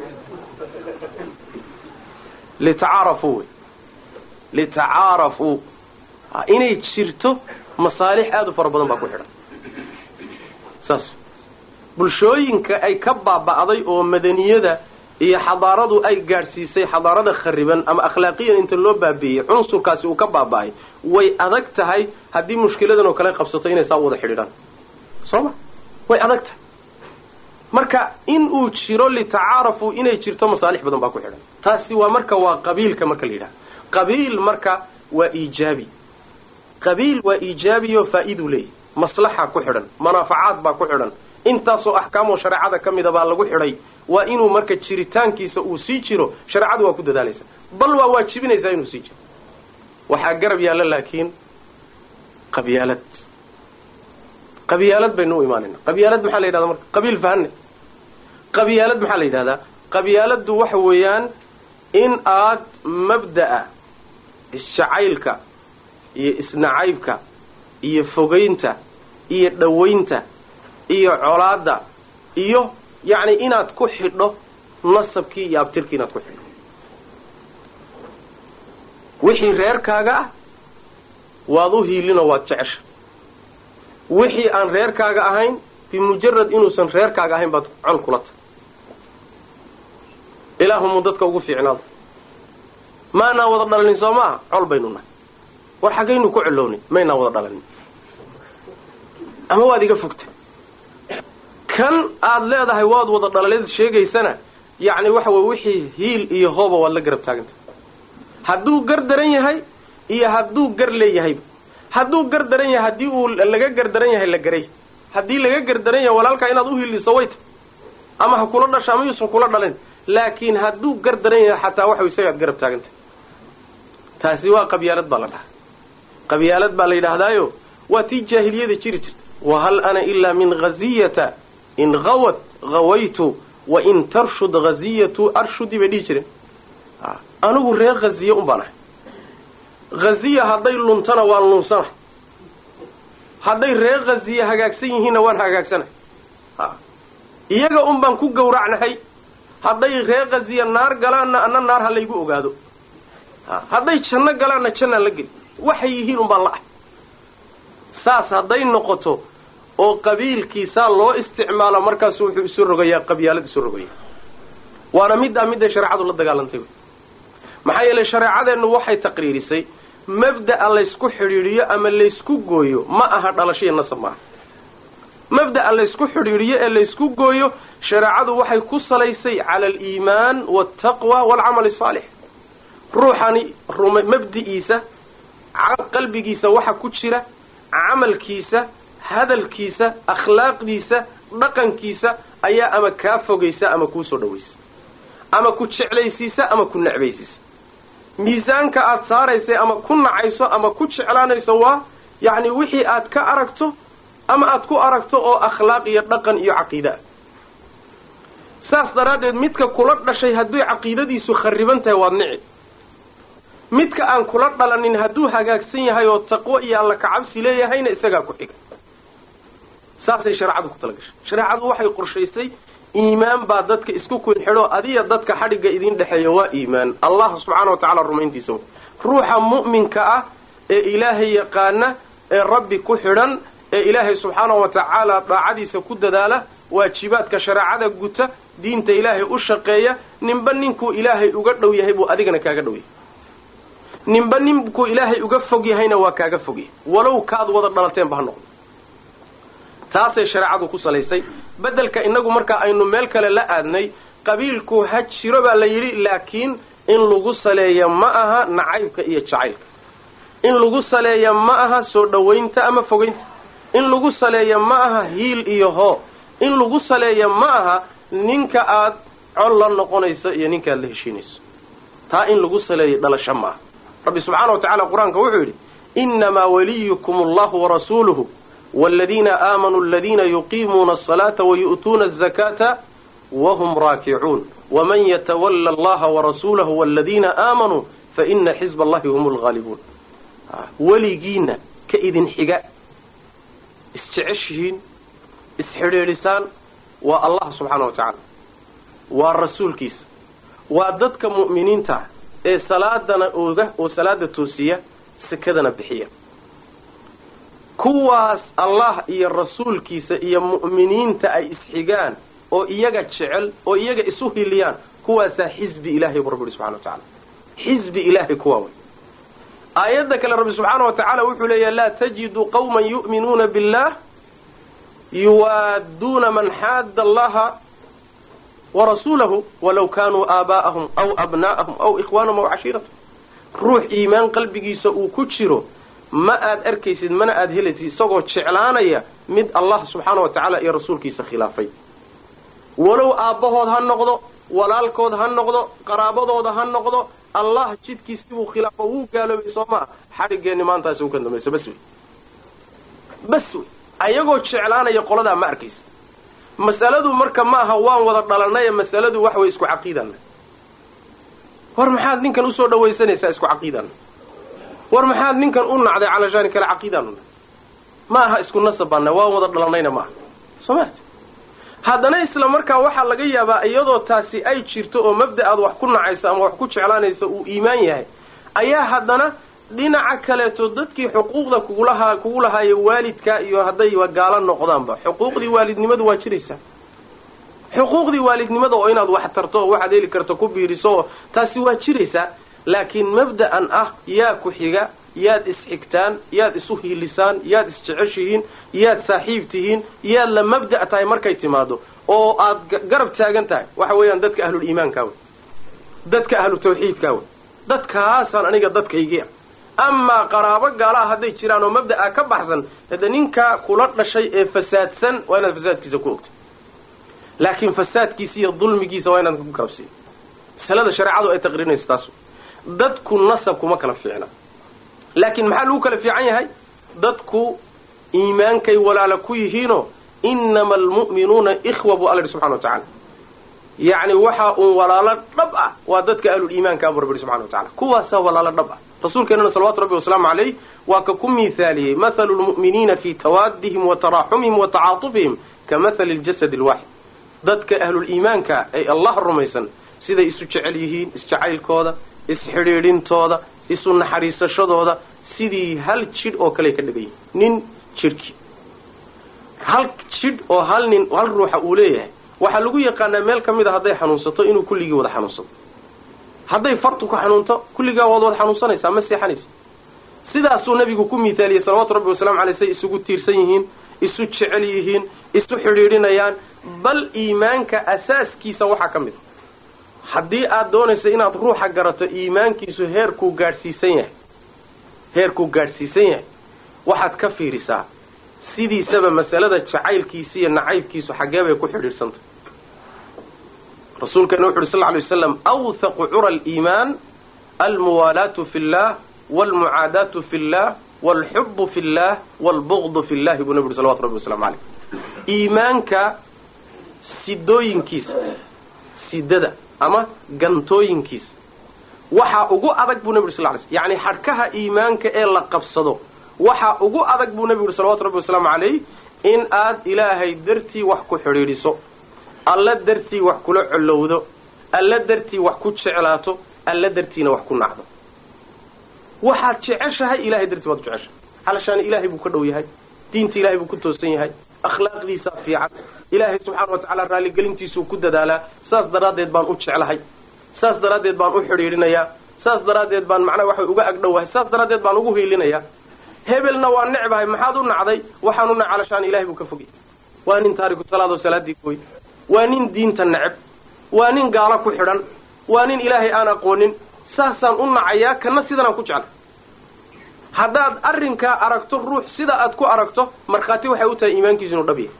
litacaarafuu wey litacaarafuu inay jirto masaalix aad u fara badan baa ku xidhan saas bulshooyinka ay ka baaba'day oo madaniyada iyo xadaaradu ay gaadhsiisay xadaarada khariban ama akhlaaqiyan inta loo baabi'iyey cunsurkaasi uu ka baaba'ay way adag tahay haddii mushkiladan oo kale qabsato inay saa u wada xidhiidhaan soo ma way adag tahay marka in uu jiro litacaarafu inay jirto masaalix badan baa ku xidhan taasi waa marka waa qabiilka marka la yidhaha qabiil marka waa iijaabi qabiil waa iijaabiyo faa'iiduu leeyahy maslaxa ku xidhan manaafacaad baa ku xidhan intaasoo axkaamoo shareecada ka mida baa lagu xidhay waa inuu marka jiritaankiisa uu sii jiro shareecadu waa ku dadaalaysa bal waa waajibinaysaa inuu sii jiro waxaa garab yaalla laakiin qabyaalad qabyaalad baynu u imaanayna qabyaalad maxaa la yidhahdaa marka qabiil fahanne qabyaalad maxaa la yidhahdaa qabyaaladdu waxa weeyaan in aad mabda'a isjacaylka iyo isnacaybka iyo fogaynta iyo dhowaynta iyo colaadda iyo yacni inaad ku xidho nasabkii iyo abtirkii inaad ku xidho wixii reerkaaga ah waad u hiilinoo waad jecesha wixii aan reerkaaga ahayn bimujarad inuusan reerkaaga ahayn baad col kula tahay ilaahumuu dadka ugu fiicnaado maanaa wada dhalanin soo maaha col baynu nahay war xaggaynu ku colownay maynaa wada dhalanin ama waad iga fogtay kan aad leedahay waad wada dhalaleed sheegaysana yacni waxa weye wixii hiil iyo hooba waad la garab taagantah hadduu gar daran yahay iyo hadduu gar leeyahayba hadduu gar daran yahay haddii uu laga gar daran yahay la garay haddii laga gar daran yahay walaalkaa inaad u hiiliso way ta ama ha kula dhasha ama yuusan kula dhalin laakiin hadduu gar daran yahay xataa waxa isagaad garab taagantah taasi waa qabyaalad baa la dhahaa qabyaalad baa la yidhaahdaayo waa tii jaahiliyada jiri jirta wahal ana ilaa min haziyata in hawat hawaytu wa in tarshud haziyatu arshudi bay dhihi jireen anigu reer haziye un baan ahay haziya hadday luntana waan lunsanahay hadday reer haziye hagaagsan yihiinna waan hagaagsanahay iyaga un baan ku gowracnahay hadday reer haziye naar galaanna anna naar ha laygu ogaado hadday janno galaanna jannaan la geli waxay yihiin un baan la ahay saas hadday noqoto oo qabiilkiisaa loo isticmaalo markaasu wuxuu isu rogayaa qabyaalad isu rogaya waana middaa midday shareecadu la dagaalantay wy maxaa yeelay shareecadeennu waxay taqriirisay mabda'a laysku xidhiidhiyo ama laysku gooyo ma aha dhalasho iyo nasab maaha mabda'a laysku xidhiidhiyo ee laysku gooyo shareecadu waxay ku salaysay cala aliimaan waaltaqwa waalcamali asaalix ruuxani mabdi'iisa qalbigiisa waxa ku jira camalkiisa hadalkiisa akhlaaqdiisa dhaqankiisa ayaa ama kaa fogaysa ama kuu soo dhawaysa ama ku jeclaysiisa ama ku necbaysiisa miisaanka aad saaraysay ama ku nacayso ama ku jeclaanayso waa yacni wixii aad ka aragto ama aad ku aragto oo akhlaaq iyo dhaqan iyo caqiida ah saas daraaddeed midka kula dhashay hadday caqiidadiisu kharriban tahay waad nici midka aan kula dhalanin hadduu hagaagsan yahay oo taqwo iyo alla kacabsi leeyahayna isagaa ku xiga saasay shareecadu ku tala gashay shareecadu waxay qorshaysay iimaan baa dadka isku kun xidho adiya dadka xadhigga idiin dhexeeya waa iimaan allah subxaana wa tacaala rumayntiisa ruuxa mu'minka ah ee ilaahay yaqaana ee rabbi ku xidhan ee ilaahay subxaana wa tacaala daacadiisa ku dadaala waajibaadka shareecada guta diinta ilaahay u shaqeeya ninba ninkuu ilaahay uga dhow yahay buu adigana kaaga dhow yahay ninba ninkuu ilaahay uga fog yahayna waa kaaga fog yahay walow kaad wada dhalateenba ha noqdo taasay shareecadu ku salaysay beddelka innagu markaa aynu meel kale la aadnay qabiilku ha jiro baa la yidhi laakiin in lagu saleeya ma aha nacaybka iyo jacaylka in lagu saleeya ma aha soo dhowaynta ama fogaynta in lagu saleeya ma aha hiil iyo hoo in lagu saleeya ma aha ninka aad col la noqonayso iyo ninka aad la heshiinayso taa in lagu saleeya dhalasho ma aha rabbi subxaana wa tacala qur-aanka wuxuu yidhi innamaa waliyukum allahu warasuuluhu waaladiina aamanuu aladiina yuqiimuuna asalaata wayu'tuuna azakaata wahum raakicuun waman yatawalla allaha warasuulahu waaladiina aamanuu faina xisba allahi hum lghaalibuun weligiinna ka idin xiga isjeceshihiin isxidhiidhisaan waa allah subxaana wa tacaala waa rasuulkiisa waa dadka mu'miniinta ee salaadana ooga oo salaada toosiya sakadana bixiya kuwaas allah iyo rasuulkiisa iyo mu'miniinta ay isxigaan oo iyaga jecel oo iyaga isu hiliyaan kuwaasaa xisbi ilahay buu rabbi subxana wa tacala xisbi ilaahay kuwaa way aayadda kale rabbi subxaana wa tacaala wuxuu leeyahay laa tajidu qawman yu'minuuna billah yuwaadduuna man xaadda allaha warasuulahu walow kaanuu aabaa'ahum aw abnaa'ahum aw ikhwaanahum aw cashiiratahum ruux iimaan qalbigiisa uu ku jiro ma aad arkaysid mana aad helaysid isagoo jeclaanaya mid allah subxaana wa tacaala iyo rasuulkiisa khilaafay walow aabbahood ha noqdo walaalkood ha noqdo qaraabadooda ha noqdo allah jidkiisibuu khilaafo wuu gaaloobay soo maa xadhiggeenni maantaasi u ka dambaysa bas wey bas wey ayagoo jeclaanaya qoladaa ma arkaysa mas'aladu marka ma aha waan wada dhalanaye masaladu wax way isku caqiidanna war maxaad ninkan usoo dhawaysanaysaa isku caqiidanna war maxaad ninkan u nacday calashaani kale caqiidaanuna ma aha isku nasabanna waan wada dhalanayna ma aha soo maarta haddana isla markaa waxaa laga yaabaa iyadoo taasi ay jirto oo mabda aad wax ku nacayso ama wax ku jeclaanayso uu iimaan yahay ayaa haddana dhinaca kaleeto dadkii xuquuqda kugulahaa kugu lahaaya waalidka iyo haddayba gaalo noqdaanba xuquuqdii waalidnimadu waa jiraysaa xuquuqdii waalidnimada oo inaad wax tarto oo waxaad heli karto ku biiriso oo taasi waa jiraysaa laakiin mabda'an ah yaa ku xiga yaad isxigtaan yaad isu hiilisaan yaad isjeceshihiin yaad saaxiib tihiin yaad la mabda' tahay markay timaado oo aad garab taagan tahay waxa weeyaan dadka ahlul iimaankaa wey dadka ahlu tawxiidkaa wey dadkaasaan aniga dadkaygii amaa qaraabo gaalaha hadday jiraan oo mabda'a ka baxsan hade ninkaa kula dhashay ee fasaadsan waa inaad fasaadkiisa ku ogtay laakiin fasaadkiisa iyo dulmigiisa waa inaad ku garabsiiya masalada shareecadu ay taqriinaysa taas dadku nasab kuma kala fiicna laakiin maxaa lagu kala fiican yahay dadku iimaankay walaala ku yihiinoo innama almu'minuuna ikhwa buu alla yidhi subxana wa tacaala yacni waxa uun walaalo dhab ah waa dadka ahluliimaanka abu rabbi subxana wa tacala kuwaasaa walaalo dhab ah rasuulkeenana salawatu rabbi wasalaamu calayh waa ka ku miithaaliyey mathalu lmu'miniina fii tawaadihim wa taraaxumihim wa tacaatufihim ka mathali ljasadi alwaaxid dadka ahluliimaanka ay allah rumaysan siday isu jecel yihiin isjacaylkooda isxidhiidhintooda isu naxariisashadooda sidii hal jidh oo kale ka dhigan yihin nin jidhkii hal jidh oo hal nin hal ruuxa uu leeyahay waxaa lagu yaqaanaa meel ka mid a hadday xanuunsato inuu kulligii wada xanuunsado hadday fartu ku xanuunto kulligaa waad wada xanuunsanaysaa ma seexanaysa sidaasuu nabigu ku miithaaliyey salawaatu rabbi wasalamu aleyh say isugu tiirsan yihiin isu jecel yihiin isu xidhiidhinayaan bal iimaanka asaaskiisa waxaa ka mid a haddii aad doonayso inaad ruuxa garato iimaankiisu heerkuu gaadhsiisan yahay heerkuu gaadhsiisan yahay waxaad ka fiirisaa sidiisaba masalada jacaylkiisa iyo nacaybkiisu xaggee bay ku xidhiidhsantay rasuulkeena wuxu uhi sal ly waslam awthaqu cura aliimaan almuwaalaatu fi llah waalmucaadaatu fi llah waalxubu fi llah waalbugdu fi llahi buu nabi uhi salawatu rabbi waslamu caleyh iimaanka sidooyinkiisa sidada ama gantooyinkiisa waxaa ugu adag buu nabi uri sal ly sl yacni xadhkaha iimaanka ee la qabsado waxaa ugu adag buu nabigu uhi salawatu rabbi wasalaamu calayh in aad ilaahay dartii wax ku xidhiidhiso alla dartii wax kula collowdo alla dartii wax ku jeclaato alla dartiina wax ku nacdo waxaad jeceshahay ilahay dartii baad u jeceshahay calashaani ilaahay buu ka dhow yahay diinta ilahay buu ku toosan yahay akhlaaqdiisaa fiican ilaahay subxaana wa tacaala raalligelintiisuu ku dadaalaa saas daraaddeed baan u jeclahay saas daraaddeed baan u xidhiidhinayaa saas daraaddeed baan macnaha waxa uga agdhowahay saas daraaddeed baan ugu hiilinayaa hebelna waa necbahay maxaad u nacday waxaan u nac calashaan ilahay buu ka fogay waa nin taariku salaadoo salaaddii gooy waa nin diinta neceb waa nin gaalo ku xidhan waa nin ilaahay aan aqoonin saasaan u nacayaa kana sidanaan ku jeclay haddaad arrinkaa aragto ruux sida aad ku aragto markhaati waxay u tahay iimaankiisu inuu dhab yahay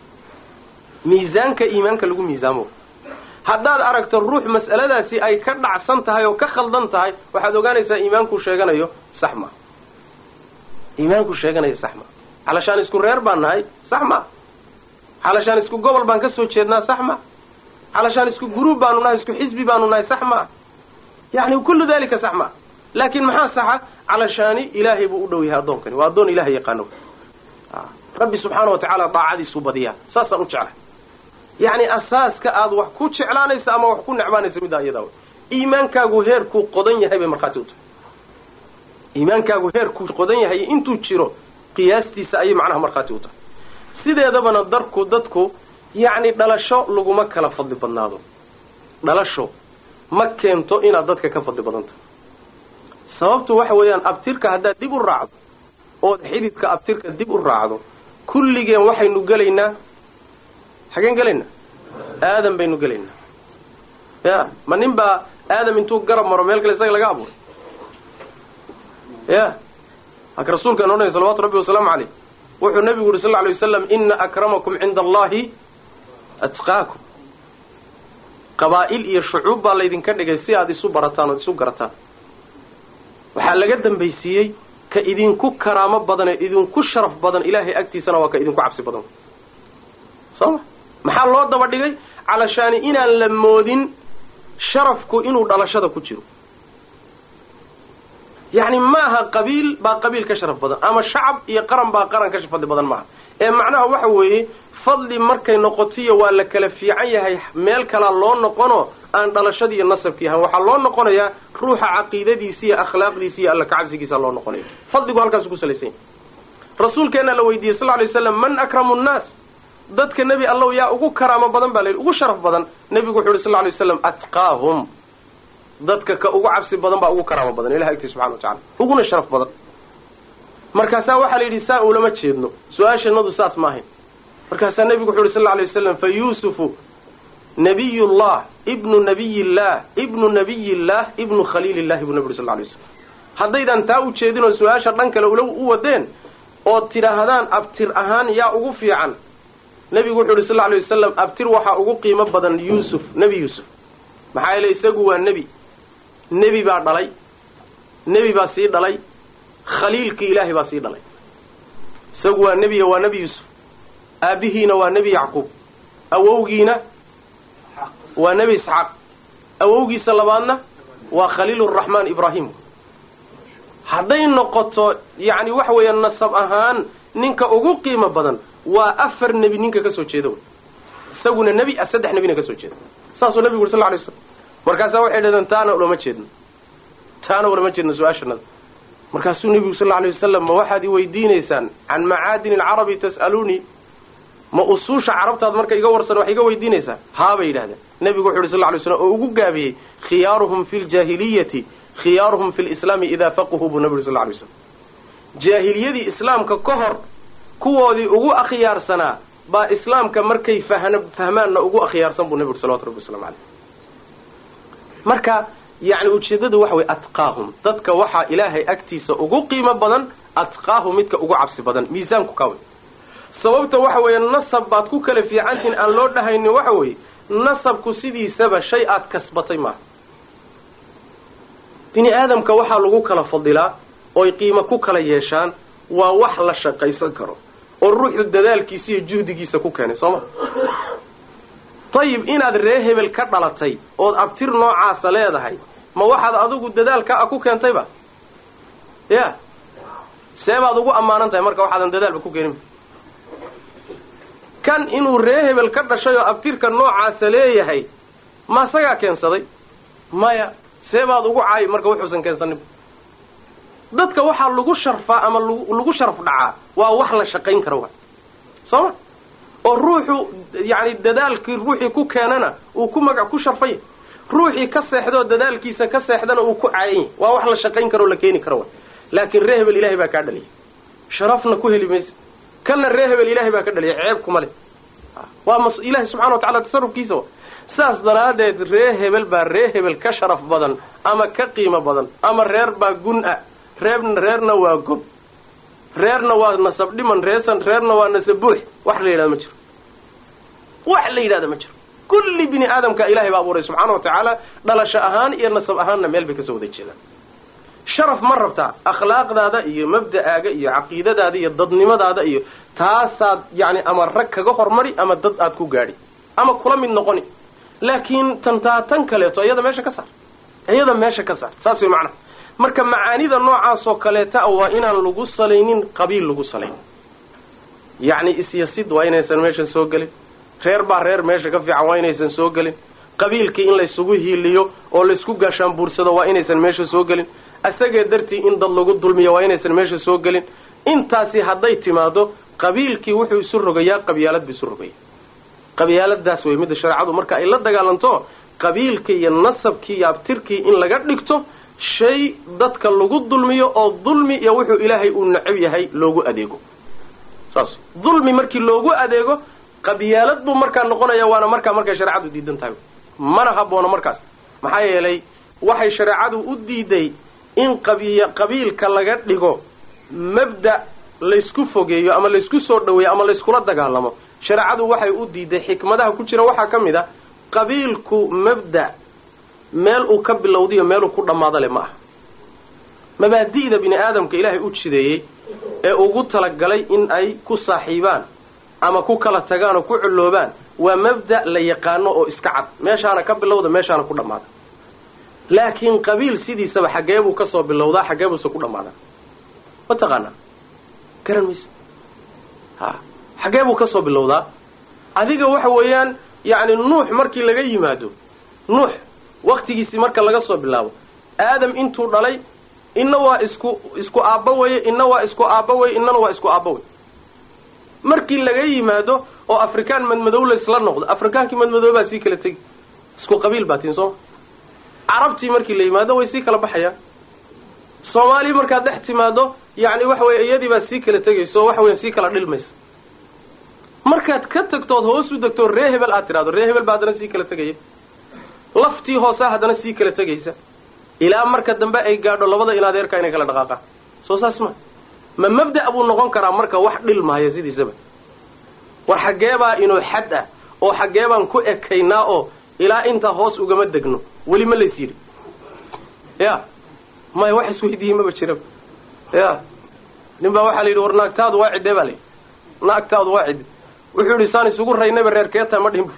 miisaanka iimaanka lagu miisaamo haddaad aragto ruux mas'aladaasi ay ka dhacsan tahay oo ka khaldan tahay waxaad ogaanaysaa iimaankuu sheeganayo sax maa iimaanku sheeganaya sax maa calashaan isku reer baan nahay sax maa calashaan isku gobol baan ka soo jeednaa sax maa calashaan isku guruub baanu nahay isku xisbi baanu nahay sax maa yacni kullu dalika sax maa laakiin maxaa saxa calashaani ilaahay buu u dhow yahay addoonkani waa addoon ilahay yaqaano rabbi subxaana wa tacaala daacadiisuu badiyaa saasaan u jeclay yacni asaaska aad wax ku jeclaanaysa ama wax ku necbaanaysa middaa iyadaa wey iimaankaagu heerkuu qodan yahay bay markhaati u tahay iimaankaagu heerkuu qodan yahay intuu jiro qiyaastiisa ayay macnaha markhaati u tahay sideedabana darku dadku yacni dhalasho laguma kala fadli badnaado dhalasho ma keento inaad dadka ka fadli badan tahay sababtu waxa weeyaan abtirka haddaad dib u raacdo ood xididka abtirka dib u raacdo kulligeen waxaynu gelaynaa xageen gelaynaa aadam baynu gelaynaa ya ma nin baa aadam intuu garab maro meel kale isaga laga abuuray ya haka rasuulkaan odhanay salawatu rabbi wasalaamu caleyh wuxuu nabigu yuri sal lla alay wasalam ina akramakum cinda allahi atqaakum qabaa'il iyo shucuub baa laydinka dhigay si aad isu barataan ood isu garataan waxaa laga dambaysiiyey ka idinku karaamo badan ee idinku sharaf badan ilaahay agtiisana waa ka idinku cabsi badan soo ma maxaa loo daba dhigay calashaani inaan la moodin sharafku inuu dhalashada ku jiro yacni maaha qabiil baa qabiil ka sharaf badan ama shacab iyo qaran baa qaran ka fadli badan maaha ee macnaha waxa weeye fadli markay noqotiyo waa la kala fiican yahay meel kalaa loo noqono aan dhalashadii iyo nasabkii ahan waxaa loo noqonayaa ruuxa caqiidadiisi iyo akhlaaqdiisi iyo alla kacabsigiisa loo noqonaya fadligu halkaasu ku salaysan yahay rasuulkeenna la weydiiyey sal lay waslam man akramu nnaas dadka nebi allow yaa ugu karaamo badan baa la yidhi ugu sharaf badan nebigu wuxu yidhi sal lay waslam atqaahum dadka ka ugu cabsi badan baa ugu karaamo badan ilahi agtii subxana wa tacala uguna sharaf badan markaasaa waxaa la yidhi saa ulama jeedno su-aashanadu saas ma ahayn markaasaa nebigu wuxu yidhi sal lay waslam fa yuusufu nabiyullah ibnu nabiyillaah ibnu nabiyillaah ibnu khaliilillahi buu nebi uri sal lay waslam haddaydan taa u jeedinoo su-aasha dhan kale ula u wadeen ood tidhaahdaan abtir ahaan yaa ugu fiican nebigu wuxuu yidhi sal lla alay wasalam abtir waxaa ugu qiimo badan yuusuf nebi yuusuf maxaa yeele isagu waa nebi nebi baa dhalay nebi baa sii dhalay khaliilkii ilaahay baa sii dhalay isagu waa nebiya waa nebi yuusuf aabbihiina waa nebi yacquub awowgiina waa nebi isxaaq awowgiisa labaadna waa khaliiluraxmaan ibraahim hadday noqoto yacni waxa weeya nasab ahaan ninka ugu qiimo badan waa afar nebi ninka ka soo jeeda wey isaguna nebi saddex nebina ka soo jeeda saasuu nebigu uri sal lay slam markaasaa waxay dhahdeen taana ulama jeedno taana ulama jeedno su-aashanada markaasuu nebigu sal alay wasalam ma waxaad i weydiinaysaan can macaadini alcarabi tas'aluunii ma usuusha carabtaad marka iga warsan wax iga weydiinaysaan haabay yidhahdeen nebigu wuxu yhi sal lay slam oo ugu gaabiyey khiyaaruhum fi ljaahiliyati khiyaaruhum fi lislaami idaa faquhuu buu nebi uri sal lay slam jaahiliyadii islaamka ka hor kuwoodii ugu akhyaarsanaa baa islaamka markay fahmaanna ugu akhyaarsan buu nebigu salawatu rabbi waslamu caleyh marka yacni ujeeddadu waxa weye atqaahum dadka waxaa ilaahay agtiisa ugu qiimo badan atqaahum midka ugu cabsi badan miisaanku kawe sababta waxa weeye nasab baad ku kala fiicantihin aan loo dhahaynin waxa weeye nasabku sidiisaba shay aad kasbatay maaha bini aadamka waxaa lagu kala fadilaa ooy qiimo ku kala yeeshaan waa wax la shaqaysan karo oo ruuxu dadaalkiisa iyo juhdigiisa ku keenay soo ma dayib inaad ree hebel ka dhalatay ood abtir noocaasa leedahay ma waxaad adigu dadaalka a ku keentayba ya see baad ugu ammaanan tahay marka waxaadan dadaalba ku keeninba kan inuu ree hebel ka dhashay oo abtirka noocaasa leeyahay ma isagaa keensaday maya see baad ugu caayi marka wuxuusan keensaninba dadka waxaa lagu sharfaa ama lagu sharaf dhacaa waa wax la shaqayn kara wa soo ma oo ruuxu yacni dadaalkii ruuxii ku keenana uu ku magac ku sharfanya ruuxii ka seexdoo dadaalkiisa ka seexdana uu ku caayanya waa wax la shaqayn karo o la keeni kara wa laakiin ree hebel ilahay baa kaa dhaliyay sharafna ku heli maysa kanna ree hebel ilahay baa ka dhaliyay ceeb kuma leh waa mas ilahay subxana wa tacala tasarufkiisa wa sidaas daraaddeed ree hebel baa ree hebel ka sharaf badan ama ka qiimo badan ama reer baa gun ah reer reerna waa gob reerna waa nasab dhiman reesan reerna waa nasab buux wax la yidhahda ma jiro wax la yidhahda ma jiro kulli bini aadamka ilahay baa abuuray subxaana wa tacaala dhalasho ahaan iyo nasab ahaanna meel bay kasoo wada jeedaan sharaf ma rabtaa akhlaaqdaada iyo mabda'aaga iyo caqiidadaada iyo dadnimadaada iyo taasaad yacni ama rag kaga hormari ama dad aad ku gaadhi ama kula mid noqoni laakiin tantaa tan kaleeto iyada meesha ka saar iyada meesha ka saar saas way macnaha marka macaanida noocaasoo kaleeta waa inaan lagu salaynin qabiil lagu salayn yacni isyasid waa inaysan meesha soo gelin reer baa reer meesha ka fiican waa inaysan soo gelin qabiilkii in laysugu hiiliyo oo laysku gaashaanbuursado waa inaysan meesha soo gelin asagee dartii in dad lagu dulmiyo waa inaysan meesha soo gelin intaasi hadday timaado qabiilkii wuxuu isu rogayaa qabyaalad buu isu rogaya qabyaaladaas wey midda shareecadu marka ay la dagaalanto qabiilkii iyo nasabkii iyo abtirkii in laga dhigto shay dadka lagu dulmiyo oo dulmi iyo wuxuu ilaahay uu necab yahay loogu adeego saas dulmi markii loogu adeego qabyaalad buu markaa noqonaya waana markaa markay shareecadu diidan tahay mana haboono markaas maxaa yeelay waxay shareecadu u diiday in qabiilka laga dhigo mabda laysku fogeeyo ama laysku soo dhaweeyo ama layskula dagaalamo shareecadu waxay u diiday xikmadaha ku jira waxaa ka mid a qabiilku mabda meel uu ka bilowdayo meeluu ku dhammaado leh ma aha mabaadi'da bini aadamka ilaahay u jideeyey ee ugu talagalay in ay ku saaxiibaan ama ku kala tagaan oo ku culloobaan waa mabda' la yaqaano oo iska cad meeshaana ka bilowda meeshaana ku dhammaada laakiin qabiil sidiisaba xaggeebuu ka soo bilowdaa xaggeebuuse ku dhammaadaa ma taqaanaa garan mayse ha xaggeebuu ka soo bilowdaa adiga waxa weeyaan yacni nuux markii laga yimaado nuux waktigiisii marka laga soo bilaabo aadam intuu dhalay inna waa isku isku aabba weye inna waa isku aabba weye innana waa isku aabba wey markii laga yimaado oo afrikaan madmadow laysla noqdo afrikaankii madmadow baa sii kala tegi isku qabiil baa tiin sooma carabtii markii la yimaado way sii kala baxayaan soomaaliya markaad dhex timaado yacni waxa weye iyadii baa sii kala tegayso oo waxa weya sii kala dhilmaysa markaad ka tagtood hoos u degtoo ree hebel aad tidhahdo ree hebel baa haddana sii kala tegaya laftii hoosaa haddana sii kala tegaysa ilaa marka dambe ay gaadho labada in adeerka inay kala dhaqaaqaan soo saas ma ma mabda' buu noqon karaa marka wax dhilmahaya sidiisaba war xaggeebaa inuu xad ah oo xaggeebaan ku ekaynaa oo ilaa intaa hoos ugama degno weli ma lays yidhi ya maya wax isweydiiyey maba jiraba ya nin baa waxaa la yidhi war naagtaadu waa ciddee baa la yidhi naagtaadu waa cidde wuxuu yidhi saan isugu raynayba reer keetaa ma dhihin bu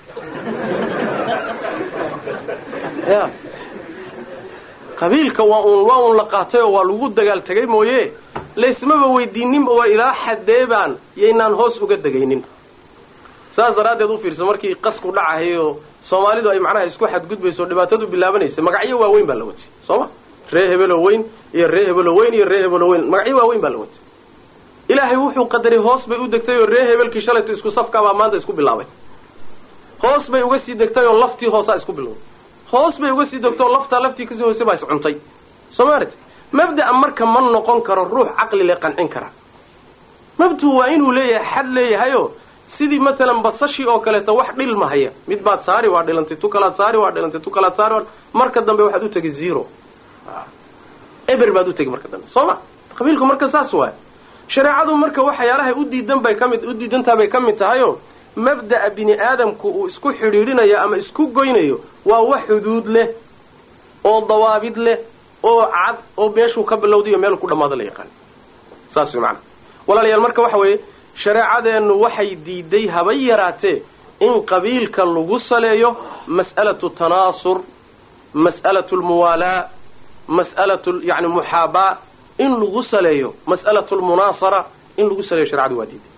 ya qabiilka waa uun waa uun la qaatay oo waa lagu dagaal tegay mooye laysmaba weydiininba waa ilaa xadeebaan yaynaan hoos uga degaynin saas daraaddeed u fiirsa markii qasku dhacahay oo soomaalidu ay macnaha isku xadgudbayso dhibaatadu bilaabanaysa magacyo waaweyn baa la watay soo ma ree hebelo weyn iyo ree hebelo weyn iyo ree hebelo weyn magacyo waaweyn baa la watay ilaahay wuxuu qadaray hoos bay u degtay oo ree hebelkii shalayto isku safkaabaa maanta isku bilaabay hoos bay uga sii degtay oo laftii hoosaa isku bilowday hoos bay uga sii degtay oo laftaa laftii kasii hoose baa is cuntay soo maalit mabda'a marka ma noqon karo ruux caqli le qancin kara mabduhu waa inuu leeyahay xad leeyahayo sidii matalan basashii oo kaleeto wax dhilmahaya mid baad saari waa dhilantay tu kalaad saari waa dhilantay tu kalaad saari marka dambe waxaad u tegi zero eber baad u tegi marka dambe soo ma qabiilku marka saas waay shareecadu marka waxyaalahay u diidan bay ka mid u diidantaa bay ka mid tahayoo mabda'a bini aadamku uu isku xidhiidhinayo ama isku goynayo waa wax xuduud leh oo dawaabid leh oo cad oo meeshuu ka bilowdayo meeluu ku dhammaado la yaqaan saas way macana walaalayaal marka waxa weeye shareecadeennu waxay diiday haba yaraatee in qabiilka lagu saleeyo mas'alatu tanaasur mas'alatu lmuwaalaa mas'alatu yani muxaabaa in lagu saleeyo mas'alatu lmunaasara in lagu saleeyo sharecadu waa diiday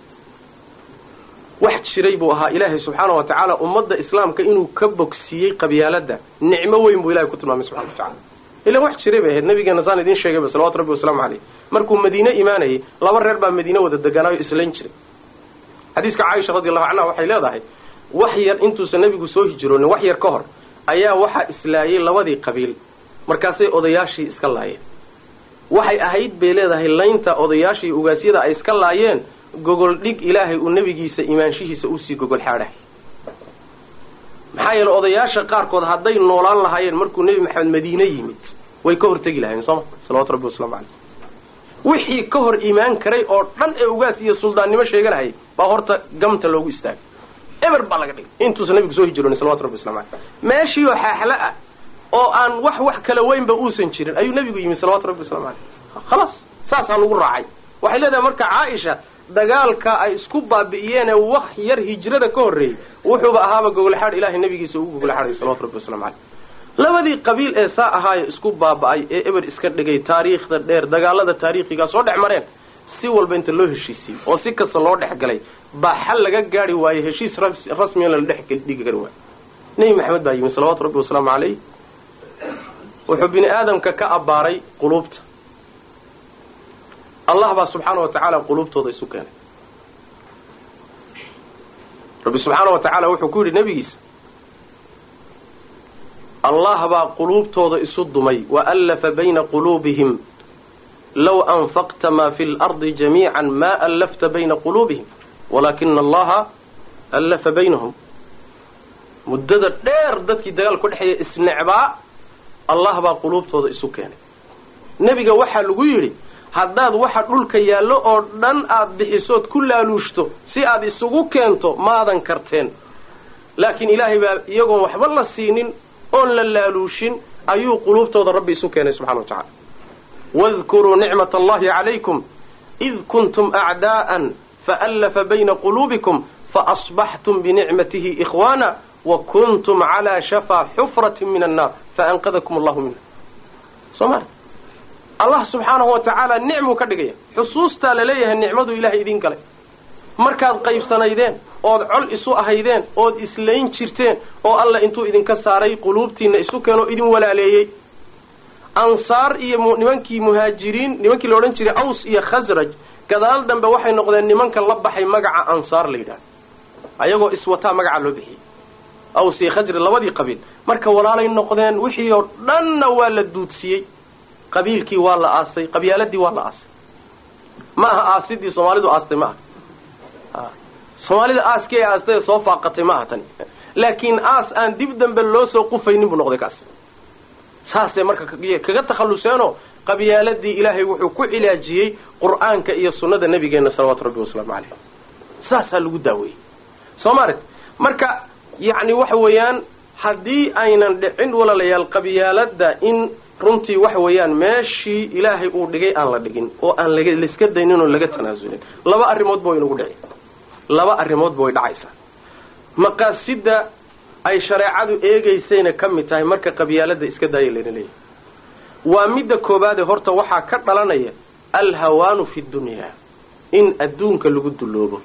wax jiray buu ahaa ilaahay subxaana wa tacaala ummadda islaamka inuu ka bogsiiyey qabyaaladda nicmo weyn buu ilahay ku tilmaamay subxana wa tacala ilan wax jiray bay ahayd nabigeena saan idiin sheegayba salawatu rabbi wasalaamu caleyh markuu madiine imaanayay laba reer baa madiine wada deganaayo islayn jiray xadiiska caaisha radi allahu canha waxay leedahay wax yar intuusan nebigu soo hijroonin wax yar ka hor ayaa waxaa islaayay labadii qabiil markaasay odayaashii iska laayeen waxay ahayd bay leedahay laynta odayaashii ugaasyada ay iska laayeen gogol dhig ilaahay uu nebigiisa imaanshihiisa usii gogol xaadhahay maxaa yeele odayaasha qaarkood hadday noolaan lahaayeen markuu nebi maxamed madiine yimid way ka hortegi lahayeen sooma salawatu rabbi waslamu caleyh wixii ka hor imaan karay oo dhan ee ugaas iyo suldaannimo sheeganahayay baa horta gamta loogu istaagay eber baa laga dhigay intuusan nabigu soo hijroonin salawatu rabbi waslamu caleyh meeshii oo xaaxla ah oo aan wax wax kala weynba uusan jirin ayuu nebigu yimid salawatu rabbi waslamu caleyh khalaas saasaa lagu raacay waxay leedahay marka caaisha dagaalka ay isku baabi'iyeenee wax yar hijrada ka horreeyey wuxuuba ahaaba gogolxaadh ilaahay nabigiisa ugu gogolxaadhay salawatu rabbi waslamu caleyh labadii qabiil ee saa ahaayo isku baaba'ay ee eber iska dhigay taariikhda dheer dagaalada taariikhigaa soo dhex mareen si walba inta loo heshiisiyey oo si kasta loo dhex galay baa xal laga gaari waayey heshiis rasmiyan la dhex dhigi kari waayo nebi maxamed baa yimi salawaatu rabbi wasalaamu caleyh wuxuu bini aadamka ka abbaaray quluubta allah baa subxaana wa tacaala quluubtooda isu keenay rabbi subxaana wa tacaala wuxuu ku yidhi nebigiisa allah baa quluubtooda isu dumay wa allafa bayna quluubihim low anfaqta maa fi lardi jamiican maa allafta bayna quluubihim walaakina allaha allafa baynahum muddada dheer dadkii dagaal ku dhexeeya isnecbaa allah baa quluubtooda isu keenay nebiga waxaa lagu yidhi haddaad waxa dhulka yaallo oo dhan aad bixisood ku laaluushto si aad isugu keento maadan karteen laakiin ilaahay baa iyagoon waxba la siinin oon la laaluushin ayuu quluubtooda rabbi isu keenay subxana wa tacala wadkuruu nicmat allahi calaykum id kuntum acdaa'an faallafa bayna quluubikum faasbaxtum binicmatihi ikhwaana wa kuntum calaa shafaa xufratin min annaar faanqadakum allahu minha soomali allah subxaanahu wa tacaala nicmuu ka dhigaya xusuustaa la leeyahay nicmadu ilaahay idin galay markaad qaybsanaydeen ood col isu ahaydeen ood islayn jirteen oo alla intuu idinka saaray quluubtiinna isu keenoo idin walaaleeyey ansaar iyo nimankii muhaajiriin nimankii la odhan jiray aws iyo khasraj gadaal dambe waxay noqdeen nimanka la baxay magaca ansaar la yidhahda ayagoo iswataa magacaa loo bixiyey aws iyo khasraj labadii qabiil marka walaalay noqdeen wixii oo dhanna waa la duudsiyey qabiilkii waa la aasay qabyaaladii waa la aasay ma aha aasidii soomaalidu aastay ma aha soomaalida aaskii ay aastay ee soo faaqatay ma aha tani laakiin aas aan dib dambe loo soo qufaynin buu noqday kaas saasay marka kaga takhalluseenoo qabyaaladii ilaahay wuxuu ku cilaajiyey qur'aanka iyo sunnada nabigeenna salawaatu rabbi wasalaamu caleyh saasaa lagu daaweeyey soo maaret marka yacni waxa weeyaan haddii aynan dhicin walaalayaal qabyaaladda in runtii waxa weeyaan meeshii ilaahay uu dhigay aan la dhigin oo aan laiska daynin oo laga tanaasulin laba arrimoodba way inagu dhici laba arrimoodba way dhacaysaa maqaasidda ay shareecadu eegaysayna ka mid tahay marka qabyaaladda iska daaya layna leeyahay waa midda koobaadee horta waxaa ka dhalanaya alhawaanu fi dunyaa in adduunka lagu dulloobo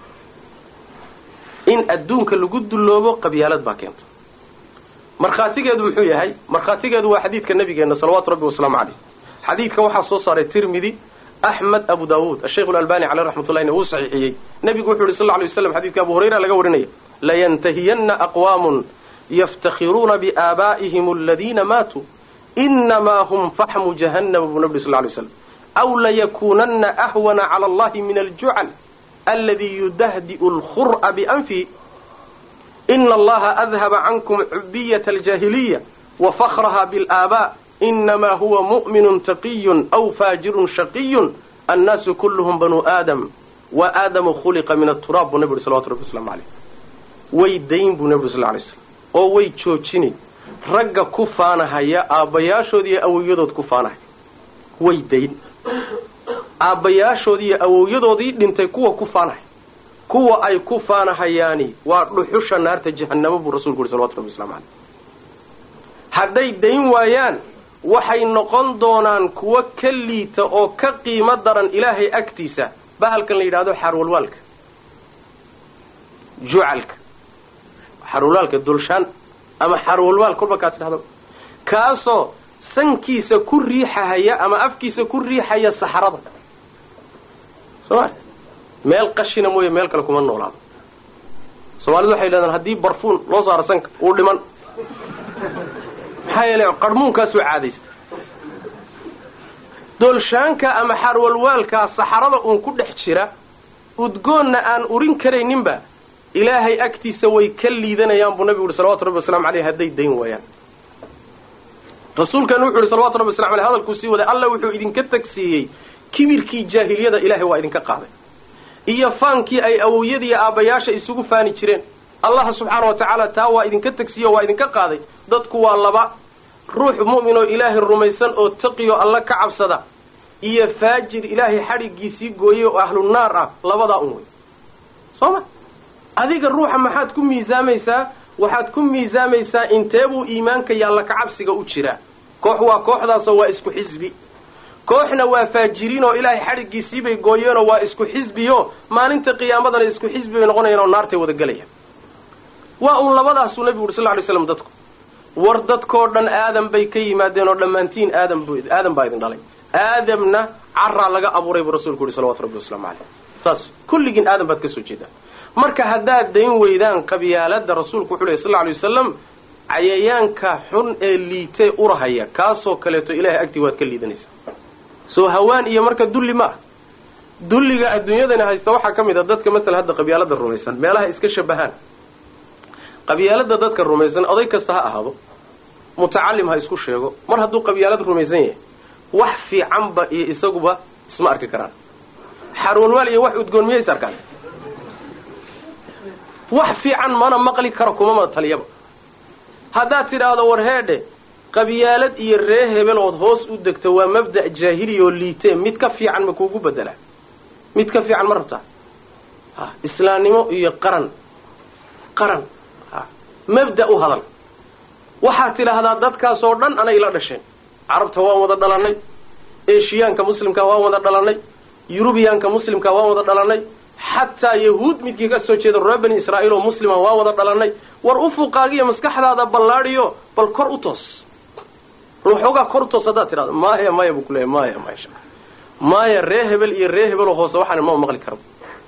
in adduunka lagu dulloobo qabyaalad baa keenta markhaatigeedu muxuu yahay markhaatigeedu waa xadiidka nabigeenna salawaatu rabbi wasalaamu caleyh xadiidka waxaa soo saaray tirmidi axmed abu daawuud ashaykhu lalbani caleyh raxmatullahina wuu saxiixiyey nebigu wuxu yidhi sal lla lay waslam xadidka abu hurayra laga warinaya layantahiyanna aqwaamun yaftakhiruuna biaabaa'ihim aladiina maatuu inamaa hum faxmu jahannama buu nabi sal lay slam aw layakuunanna ahwana cala allahi min aljucal aladi yudahdi'u alkhur'a bianfihi ina allaha adhaba cankum cubiyata aljaahiliya wa fakhraha bilaabaa inamaa huwa mu'minun taqiyun aw faajirun shaqiyun annaasu kulluhum banuu aadam wa aadamu khuliqa min aturaab buu nabi uhi salawatu rabbi waslamu caleyh way dayn buu nabi uri sal lay slam oo way joojinay ragga ku faanahaya aabbayaashood iyo awowyadood ku faanahaya way dayn aabbayaashood iyo awowyadoodii dhintay kuwa ku faanahaya kuwa ay ku faanahayaani waa dhuxusha naarta jahannamo buu rasulku uhi salawatu rabbi waslamu caleyh hadday dayn waayaan waxay noqon doonaan kuwo ka liita oo ka qiimo daran ilaahay agtiisa bahalkan la yidhahdo xaarwalwaalka jucalka xaarwalwaalka dulshaan ama xaarwalwaal kolba kaa tidhahdo kaasoo sankiisa ku riixahaya ama afkiisa ku riixaya saxarada soo maarta meel qashina mooye meel kale kuma noolaado soomaalidu waxay yidhahdaan haddii barfuun loo saaro sanka uu dhiman maxaa yeelay qarhmuunkaasuu caadaysta doolshaanka ama xaarwalwaalkaa saxarada uun ku dhex jira udgoonna aan urin karayninba ilaahay agtiisa way ka liidanayaan buu nabigu uhi salawatu rabbi waslamu aleyh hadday dayn waayaan rasuulkan wuxuu yihi salawatu rabbi waslam aleyh hadalkuu sii waday alla wuxuu idinka tagsiiyey kibirkii jaahiliyada ilaahay waa idinka qaaday iyo faankii ay awowyadiiyo aabbayaasha isugu faani jireen allah subxaana wa tacaala taa waa idinka tagsiiye oo waa idinka qaaday dadku waa laba ruux mu'min oo ilaahay rumaysan oo taqiyo alla ka cabsada iyo faajir ilaahay xadhiggiisii gooyey oo ahlu naar ah labadaa un wey soo ma adiga ruuxa maxaad ku miisaamaysaa waxaad ku miisaamaysaa inteebuu iimaanka iyo alla kacabsiga u jiraa koox waa kooxdaasoo waa isku xisbi kooxna waa faajiriin oo ilaahay xadhiggiisiibay gooyeenoo waa isku xisbiyo maalinta qiyaamadana isku xisbi bay noqonayaan oo naartay wada gelayaan waa uun labadaasuu nabigu uri sal ly slam dadku war dadkoo dhan aadam bay ka yimaadeen oo dhammaantiin aadam aadam baa idin dhalay aadamna caraa laga abuuray buu rasuulku yihi salawatu rabbi waslamu caleyh saas kulligiin aadam baad ka soo jeedaan marka haddaad dayn weydaan qabyaalada rasuulku wuxuu lehy sal lla alay wasalam cayayaanka xun ee liitee urahaya kaasoo kaleeto ilahay agtii waad ka liidanaysaa soo hawaan iyo marka dulli ma ah dulliga adduunyadani haysta waxaa ka mid a dadka matala hadda qabyaalada rumaysan meelaha iska shabahaan qabyaalada dadka rumaysan oday kasta ha ahaado mutacalim ha isku sheego mar hadduu qabyaalad rumaysan yahay wax fiicanba iyo isaguba isma arki karaan xarwalwaal iyo wax udgoon miyay is arkaan wax fiican mana maqli karo kumama taliyaba haddaad tidhaahdo war heedhe qabyaalad iyo ree hebelood hoos u degto waa mabda' jaahiliya oo liitee mid ka fiican ma kuugu bedelaa mid ka fiican ma rabtaa islaamnimo iyo qaran qaran mabda u hadal waxaad tidhaahdaa dadkaasoo dhan anay la dhasheen carabta waan wada dhalannay eshiyaanka muslimka waan wada dhalannay yurubiyaanka muslimka waan wada dhalannay xataa yahuud midkii ka soo jeeda reer bani israa'iil oo muslima waan wada dhalannay war ufuqaagiyo maskaxdaada ballaadhiyo bal kor u toos waxoogaa kor u toos haddaad tidhahdo maya maya buu kuleeyahy maya maya maya ree hebel iyo ree hebeloo hoose waxaan ma maqli karo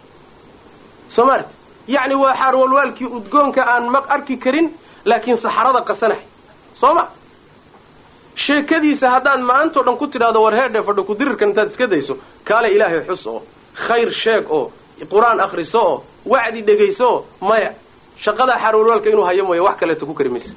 soo maarti yacni waa xaarwalwaalkii udgoonka aan maq arki karin laakiin saxarada qasanahay soo ma sheekadiisa haddaad maantao dhan ku tidhahdo war heedhe fadho kudirirkan intaad iska dayso kaale ilaahay xus oo khayr sheeg oo qur-aan akhriso oo wacdi dhegayso oo maya shaqadaa xaarwalwaalka inuu hayo mooya wax kaleeto ku kari maysa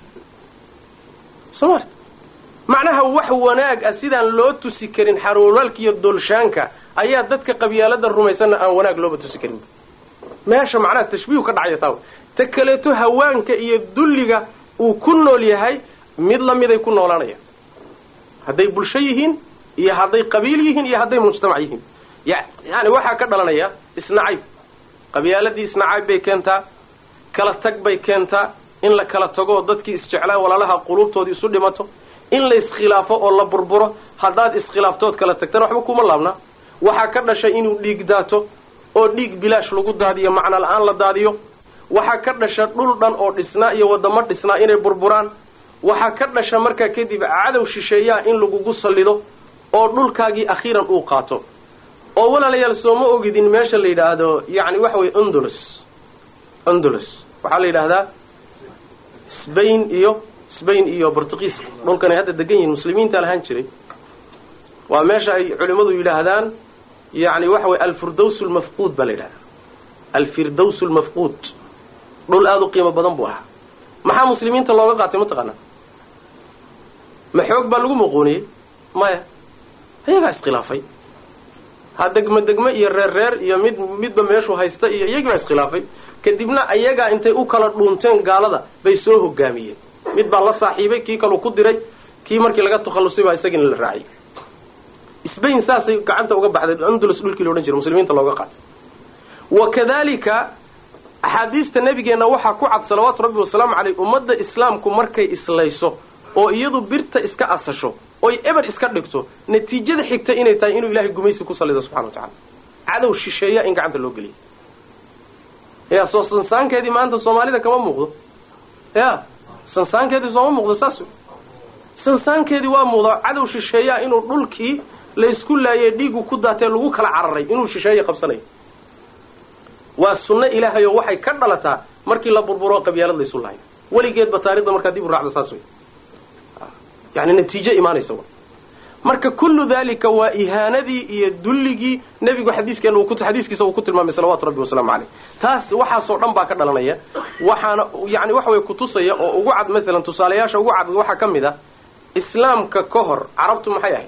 soo maarti macnaha wax wanaag ah sidaan loo tusi karin xaarwalwaalka iyo dolshaanka ayaa dadka qabyaalada rumaysanna aan wanaag looba tusi karin meesha macnaha tashbiihu ka dhacaya taa ta kaleeto hawaanka iyo dulliga uu ku nool yahay mid la miday ku noolaanayaan hadday bulsho yihiin iyo hadday qabiil yihiin iyo hadday mujtamac yihiin yani waxaa ka dhalanaya isnacayb qabyaaladii isnacayb bay keentaa kala tag bay keentaa in la kala tago oo dadkii isjeclaa walaalaha quluubtoodii isu dhimato in la iskhilaafo oo la burburo haddaad iskhilaaftood kala tagtana waxba kuma laabnaa waxaa ka dhashay inuu dhiig daato oo dhiig bilaash lagu daadiyo macno la-aan la daadiyo waxaa ka dhasha dhul dhan oo dhisnaa iyo waddamo dhisnaa inay burburaan waxaa ka dhasha markaa kadib cadow shisheeyaa in lagugu sallido oo dhulkaagii akhiiran uu qaato oo walaalayaal sooma ogidin meesha la yidhaahdo yacni waxa weye undulus undulus waxaa la yidhaahdaa sbain iyo sbain iyo bortugiiska dhulkanay hadda degan yihiin muslimiinta lahaan jiray waa meesha ay culimmadu yidhaahdaan yani waxa weye alfirdaws lmafquud baa la yidhahdaa alfirdaws lmafquud dhul aada u qiimo badan buu ahaa maxaa muslimiinta looga qaatay mataqaanaa ma xoog baa lagu muquuniyey maya ayagaa iskhilaafay ha degmo degmo iyo reer reer iyo mid midba meeshuu haysta iyo iyagii baa iskhilaafay kadibna ayagaa intay u kala dhuunteen gaalada bay soo hogaamiyeen mid baa la saaxiibay kii kaluu ku diray kii markii laga takhallusay baa isagina la raaciyay sbain saasay gacanta uga baxday andulus dhulkii laodhan jiray muslimiinta looga qaatay wa kadalika axaadiista nabigeenna waxaa ku cad salawaatu rabbi wasalaamu caleyh ummadda islaamku markay islayso oo iyadu birta iska asasho oy eber iska dhigto natiijada xigta inay tahay inuu ilahay gumaysi ku salido subxana wa tacala cadow shisheeya in gacanta loo geliya ya soo sansaankeedii maanta soomaalida kama muuqdo ya sansaankeedii sooma muuqdo saas sansaankeedii waa muuqda cadow shisheeyaa inuu dhulkii laysku laayay dhiigu ku daatee lagu kala cararay inuu shisheeye qabsanayo waa sunno ilaahay oo waxay ka dhalataa markii la burburo qabyaalad laysu lahayo weligeedba taarikhda markaa dib u raacda saas wey yani natiijo imaanaysa marka kullu dalika waa ihaanadii iyo dulligii nebigu xadiiskeen xadiiskiisa uu ku tilmaamay salawatu rabbi wasalaamu caleyh taas waxaasoo dhan baa ka dhalanaya waxaana yani waxa way kutusaya oo ugu cad maalan tusaalayaasha ugu cad waxaa ka mid ah islaamka ka hor carabtu maxay ahayd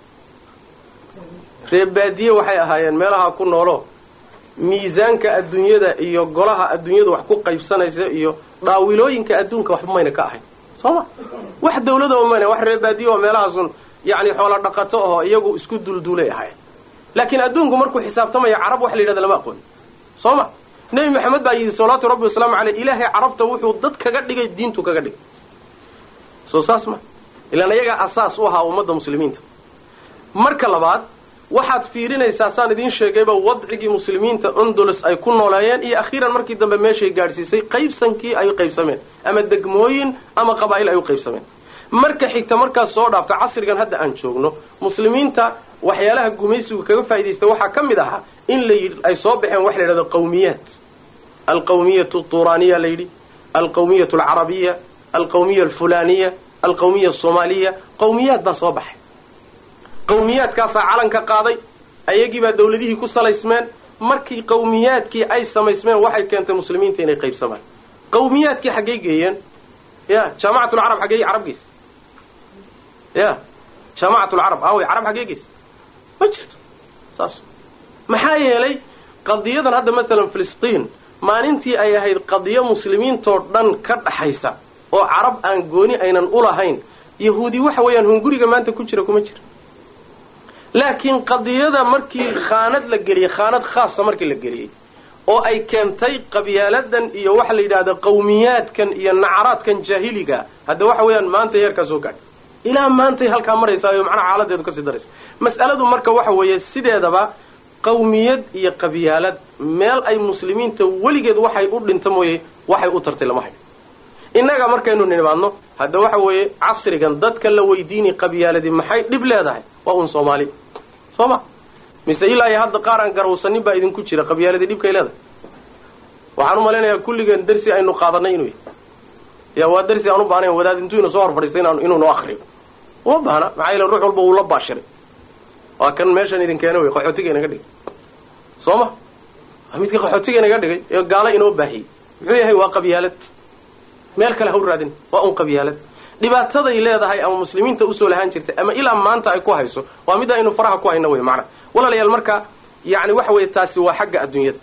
reebaadiye waxay ahaayeen meelaha ku noolo miisaanka adduunyada iyo golaha adduunyada wax ku qaybsanaysa iyo dhaawilooyinka adduunka waxba mayna ka ahayn soo ma wax dawladaba mayna wax reebaadiye oo meelahaasun yani xoola dhaqato oo iyagu isku dulduulay ahaayeen laakiin adduunku markuu xisaabtamaya carab wax la yidhahda lama aqooni soo ma nebi maxamed baa yidhi salawaatu rabbi wasalaamu caleyh ilaahay carabta wuxuu dad kaga dhigay diintu kaga dhigay soo saas ma ilaan ayagaa asaas u ahaa ummadda muslimiinta marka labaad waxaad fiirinaysaa saan idiin sheegayba wadcigii muslimiinta ondolos ay ku nooleeyeen iyo akhiiran markii dambe meeshay gaadhsiisay qaybsankii ay u qaybsameen ama degmooyin ama qabaa'il ay u qaybsameen marka xigta markaas soo dhaafta casrigan hadda aan joogno muslimiinta waxyaalaha gumaysigu kaga faa'idaystay waxaa ka mid ahaa in la yidhi ay soo baxeen waxa la yidhahdo qawmiyaat alqawmiyatu turaaniya la yidhi alqawmiyatu alcarabiya alqawmiya alfulaaniya alqawmiya asoomaaliya qawmiyaad baa soo baxay qawmiyaadkaasaa calanka qaaday ayagiibaa dawladihii ku salaysmeen markii qawmiyaadkii ay samaysmeen waxay keentay muslimiinta inay qaybsamaan qawmiyaadkii xaggay geeyeen ya jaamacatulcarab xaggey carab geysa ya jaamacatulcarab aaway carab xaggee geysa ma jirto saas maxaa yeelay qadiyadan hadda maalan filistiin maalintii ay ahayd qadiyo muslimiintoo dhan ka dhaxaysa oo carab aan gooni aynan u lahayn yahuudi waxa weeyaan hunguriga maanta ku jira kuma jira laakiin qadiyada markii khaanad la geliyey khaanad khaasa markii la geliyey oo ay keentay qabyaaladan iyo waxa la yidhahda qawmiyaadkan iyo nacaraadkan jaahiliga hadda waxa weeyaan maanta heerkaa soo gaadhay ilaa maantay halkaa maraysaa macnaha xaaladeedu kasii daraysa mas'aladu marka waxa weeye sideedaba qawmiyad iyo qabyaalad meel ay muslimiinta weligeed waxay u dhinta mooye waxay u tartay lama hayo innaga markaynu nimaadno hadda waxa weeye casrigan dadka la weydiini qabyaaladii maxay dhib leedahay waa un soomaali soo ma mise ilaa iyo hadda qaar aan garowsanin baa idinku jira qabyaaladii dhibkay leedahay waxaan u malaynayaa kulligeen darsi aynu qaadanay inuu yahay yaa waa darsi aan u baahnayn wadaad intuu ina soo hor fadhiistay inuu noo akriyo uma baahna maxaa yeele ruux walba wuu la baashiray waa kan meeshan idin keena wey qaxootiga inaga dhigay soo ma waa midka qaxootiga inaga dhigay ee gaalo inoo baahiyey muxuu yahay waa qabyaalad meel kale ha u raadin waa un qabyaalad dhibaataday leedahay ama muslimiinta usoo lahaan jirtay ama ilaa maanta ay ku hayso waa mid aynu faraha ku hayno wey macna walaalayaal marka yani waxa weeye taasi waa xagga adduunyada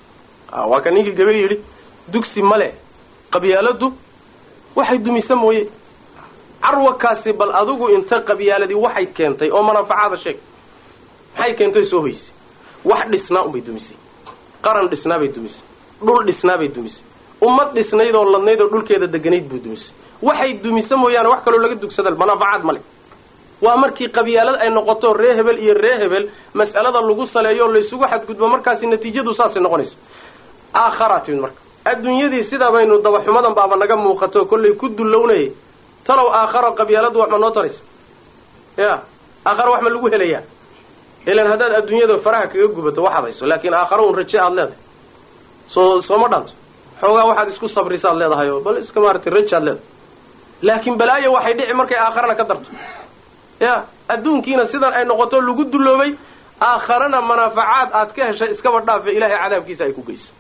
waa ka ninkii gabe yidhi dugsi male qabyaaladu waxay dumisa mooye carwakaasi bal adigu inta qabyaaladii waxay keentay oo manaafacaada sheeg maxay keentay soo hoysay wax dhisnaa unbay dumisay qaran dhisnaabay dumisay dhul dhisnaabay dumisay ummad dhisnayd oo ladnayd oo dhulkeeda deganayd buu dumisay waxay dumisa mooyaane wax kaloo laga dugsada manaafacaad male waa markii qabyaalad ay noqoto ree hebel iyo ree hebel mas'alada lagu saleeyo oo laysugu xadgudbo markaasi natiijadu saasay noqonaysa aakharaa timid marka adduunyadii sidaa baynu dabaxumadan baaba naga muuqato kollay ku dullownayay talow aakharo qabyaaladu wax ma noo taraysa ya aakharo wax ma lagu helayaa ilan haddaad adduunyada faraha kaga gubato waxaad hayso laakiin aakharo un raje aad leedahay soo sooma dhaanto xoogaa waxaad isku sabrisaad leedahay oo bal iska maaragtay raje aad leedahay laakiin balaayo waxay dhici markay aakharana ka darto ya adduunkiina sidan ay noqoto lagu dulloobay aakharana manaafacaad aad ka heshay iskaba dhaafe ilaahay cadaabkiisa ay ku geyso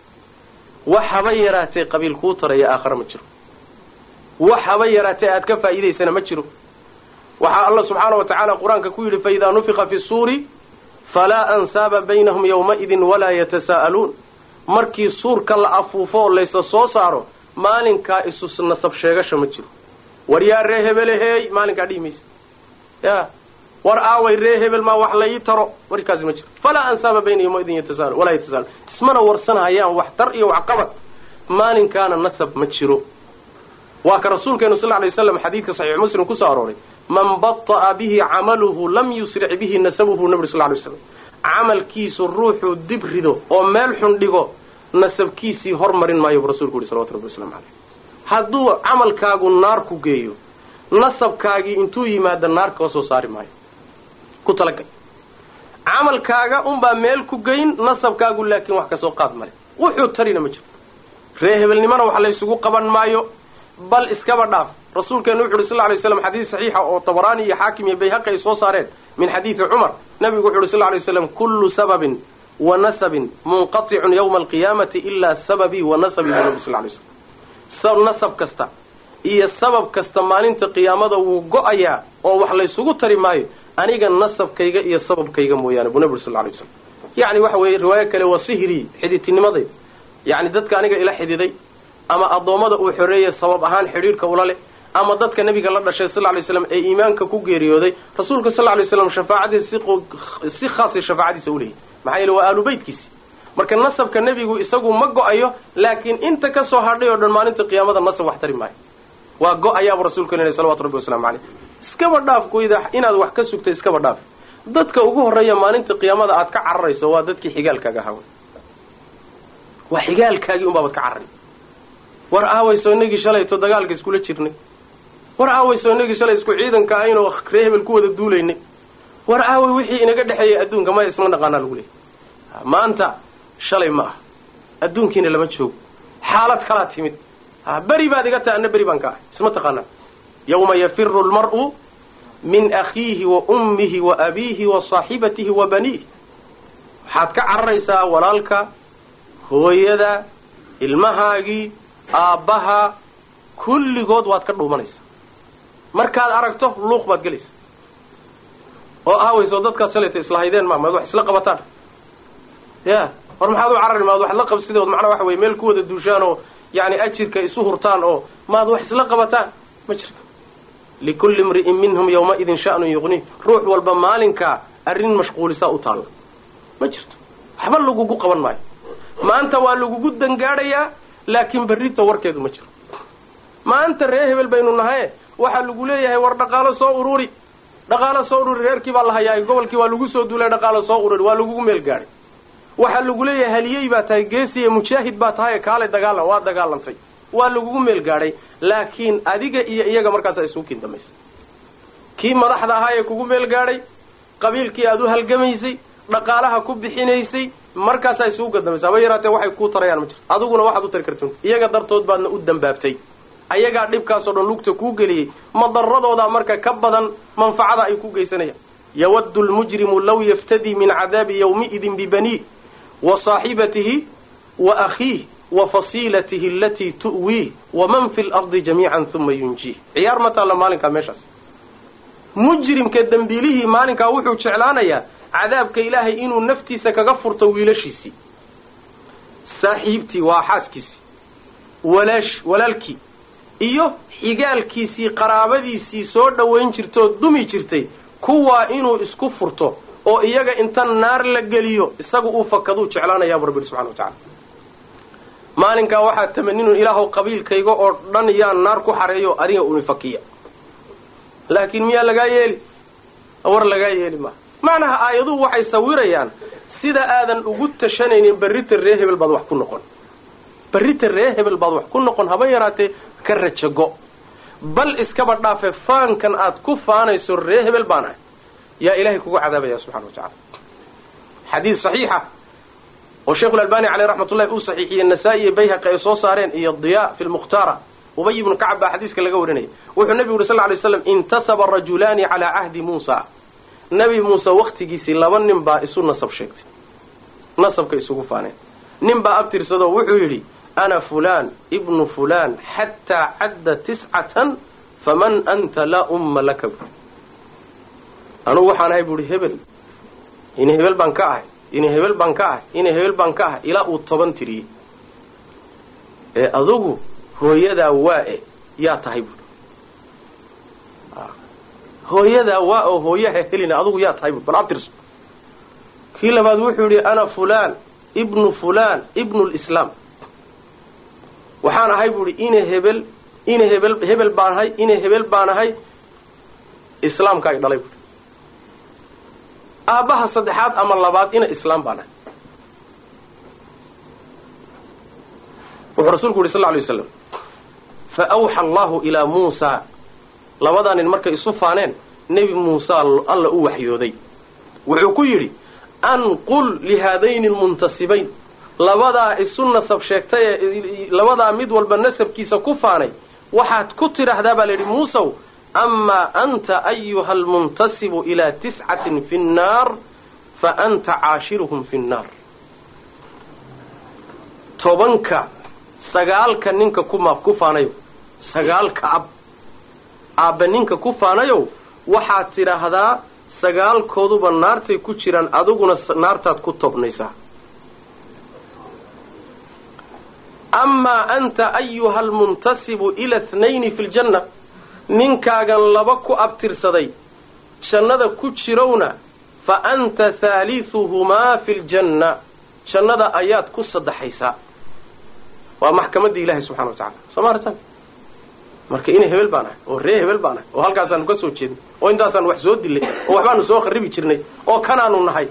wax haba yaraatee qabiil kuu taraya aakhare ma jiro wax haba yaraatee aad ka faa'iidaysana ma jiro waxaa alla subxaana wa tacaala qur-aanka ku yidhi faidaa nufiqa fi suuri falaa ansaaba baynahum yowmaidin walaa yatasaa'aluun markii suurka la afuufo oo laysa soo saaro maalinkaa isu nasab sheegasha ma jiro war yaa ree hebeleheey maalinkaa dhihi maysa ya war aaway ree hebel maa wax la ii taro warkaasi ma jiro falaa ansaaba bayna yowmaidin yatasaalu walaa yatasaalu ismana warsanahayaan wax tar iyo wax qabad maalinkaana nasab ma jiro waa ka rasuulkeenu sal lay waslam xadiidka saxiix muslim kusoo arooray man bata'a bihi camaluhu lam yusric bihi nasabuhu nabri sal lay slam camalkiisu ruuxuu dib rido oo meel xun dhigo nasabkiisii hormarin maayo buu rasulku yidhi salawatu rabbi waslamu caleyh hadduu camalkaagu naar ku geeyo nasabkaagii intuu yimaada naar koo soo saari maayo ku talagal camalkaaga unbaa meel ku geyn nasabkaagu laakiin wax kasoo qaad male wuxuu tarina ma jiro ree hebelnimana wax laysugu qaban maayo bal iskaba dhaaf rasuulkeenu wuxu uhi sal ly slam xadiis saxiixa oo tabaraani iyo xaakim iyo bayhaqi ay soo saareen min xadiidi cumar nabigu wuxu uhi sal lay slam kullu sababin wa nasabin munqaticun yowma alqiyaamati ilaa sababii wa nasabii buu nabi sal lay slam nasab kasta iyo sabab kasta maalinta qiyaamada wuu go-ayaa oo wax laysugu tari maayo aniga nasabkayga iyo sababkayga mooyaane buu nabi uri sal lay slam yacni waxa weeye riwaayo kale waa sihrii xididtinimadayda yacni dadka aniga ila xididay ama addoommada uu xoreeyay sabab ahaan xidhiidhka ula leh ama dadka nebiga la dhashay sal lay slam ee iimaanka ku geeriyooday rasuulka sal lay slam shafaacadiisa si khaasay shafaacadiisa u leeyahy maxaa yeele waa aalu beytkiisi marka nasabka nebigu isagu ma go-ayo laakiin inta ka soo hadhay oo dhan maalinta qiyaamada nasab wax tari maayo waa go-ayaabuu rasuulka leeyahy salawatu rabbi waslamu caleyh iskaba dhaaf goyda inaad wax ka sugtay iskaba dhaaf dadka ugu horreeya maalinta qiyaamada aad ka cararayso waa dadkii xigaalkaaga ahaa waa xigaalkaagii unbaabaad ka carray war aawayso inagii shalayto dagaalka iskula jirnay war aawayso inagii shalay isku ciidanka aynoo ree hebel ku wada duulaynay war aaway wixii inaga dhexeeyay adduunka maya isma naqaanaa lagu leeyay maanta shalay ma ah adduunkiina lama joogo xaalad kalaa timid beri baad iga tahay anna beri baan ka ahay isma taqaanaa yawma yafiru lmar'u min akhiihi wa ummihi wa abiihi wa saaxibatihi wa baniih waxaad ka cararaysaa walaalka hooyada ilmahaagii aabbaha kulligood waad ka dhuumanaysaa markaad aragto luuq baad gelaysaa oo aawayso dadkaad shalayto islahaydeen ma maad wax isla qabataan ya war maxaad u carari maad wax la qabsideod macnaa waxa weye meel ku wada duushaan oo yani ajirka isu hurtaan oo maad wax isla qabataan ma jirto likulli imri'in minhum yawmaidin sha'nun yuqniih ruux walba maalinkaa arrin mashquulisaa u taalla ma jirto waxba lagugu qaban maayo maanta waa lagugu dangaadhayaa laakiin berrita warkeedu ma jiro maanta ree hebel baynu nahaye waxaa lagu leeyahay war dhaqaalo soo ururi dhaqaalo soo ururi reerkii baa la hayaa gobolkii waa lagu soo duulay dhaqaalo soo ururi waa lagugu meel gaadhay waxaa lagu leeyahay haliyey baa tahay geesiya mujaahid baa tahay kaale dagaalan waa dagaalantay waa lagugu meel gaadhay laakiin adiga iyo iyaga markaasaa isugu kiin dambaysa kii madaxda ahaa ee kugu meel gaadhay qabiilkii aad u halgamaysay dhaqaalaha ku bixinaysay markaasaa isugu gadambaysa haba yaraatee waxay kuu tarayaan ma jirto adiguna waxaad u tari kartin iyaga dartood baadna u dambaabtay ayagaa dhibkaasoo dhan lugta kuu geliyey madaradoodaa marka ka badan manfacada ay ku geysanayaan yawaddu lmujrimu law yaftadii min cadaabi yawmiidin bibaniih wa saaxibatihi wa akhiih wa fasiilatihi alatii tu'wiih waman fi lardi jamiican uma yunjiih ciyaar ma taalla maalinkaa meeshaas mujrimka dembiilihii maalinkaa wuxuu jeclaanayaa cadaabka ilaahay inuu naftiisa kaga furto wiilashiisii saaxiibtii waa xaaskiisii walaash walaalkii iyo xigaalkiisii qaraabadiisii soo dhowayn jirtoo dumi jirtay kuwaa inuu isku furto oo iyaga inta naar la geliyo isagu uu fakaduu jeclaanayaabuu rabbi subxana wa tacala maalinkaa waxaa tamaninu ilaahow qabiilkayga oo dhan yaa naar ku xareeyo adiga uni fakiya laakiin miyaa lagaa yeeli war lagaa yeeli maa macnaha aayaduhu waxay sawirayaan sida aadan ugu tashanaynin berrita ree hebel baad wax ku noqon berrita ree hebel baad wax ku noqon haba yaraatee ka rajago bal iskaba dhaafe faankan aad ku faanayso ree hebel baan ahay yaa ilaahay kugu cadaabaya subxana wa tacala xadiid saxiixa oo sheikhu lalbani caleyh raxmatullahi uu saxiixiyey nasaa-i iyo bayhaqi ay soo saareen iyo diyaa fi lmukhtaara ubay ibnu kacab baa xadiiska laga warinaya wuxuu nebigu yuri sal ly slam intasaba rajulaani calaa cahdi muusa nebi muuse wakhtigiisii laba nin baa isu nasab sheegtay nasabka isugu faaneen nin baa abtirsadoo wuxuu yidhi ana fulaan ibnu fulaan xataa cadda tiscatan faman anta laa umma laka bu anugu waxaan ahay buuhi hebel ina hebel baan ka ahay ina hebel baan ka ahay ina hebel baan ka ahay ilaa uu toban tiriyey ee adugu hooyadaa waa-e yaa tahay buui hooyadaa waa oo hooyaha helina adugu yaa tahay buui bal abtirso kii labaad wuxuu yidhi ana fulaan ibnu fulaan ibnu lislaam waxaan ahay buuhi ina hebel ina hebel hebel baan ahay ina hebel baan ahay islaamka ay dhalay buui aabbaha saddexaad ama labaad ina islaam baan ahay wuxuu rasuulku yidhi sal lla alay waslam fa awxa allahu ilaa muusaa labadaa nin markay isu faaneen nebi muusa alla u waxyooday wuxuu ku yidhi anqul lihaadayni lmuntasibayn labadaa isu nasab sheegtay ee labadaa mid walba nasabkiisa ku faanay waxaad ku tidhaahdaa baa layidhi muusow amaa anta ayuha almuntasibu ilaa tiscatin fi nnaar fa anta caashiruhum fi nnaar tobanka sagaalka ninka kuma ku faanayow sagaalka ab aabbe ninka ku faanayow waxaad tidhaahdaa sagaalkooduba naartay ku jiraan adiguna naartaad ku tobnaysaa amaa anta ayuha almuntasibu ila thnayni fi ljanna ninkaagan laba ku abtirsaday jannada ku jirowna fa anta haaliuhumaa fi ljanna jannada ayaad ku saddexaysaa waa maxkamaddii ilahi subxana wa tacala soo ma artan marka ina hebel baan ahay oo ree hebel baan ahay oo halkaasaanu ka soo jeednay oo intaasaan wax soo dilay oo waxbaanu soo kharibi jirnay oo kanaanu nahay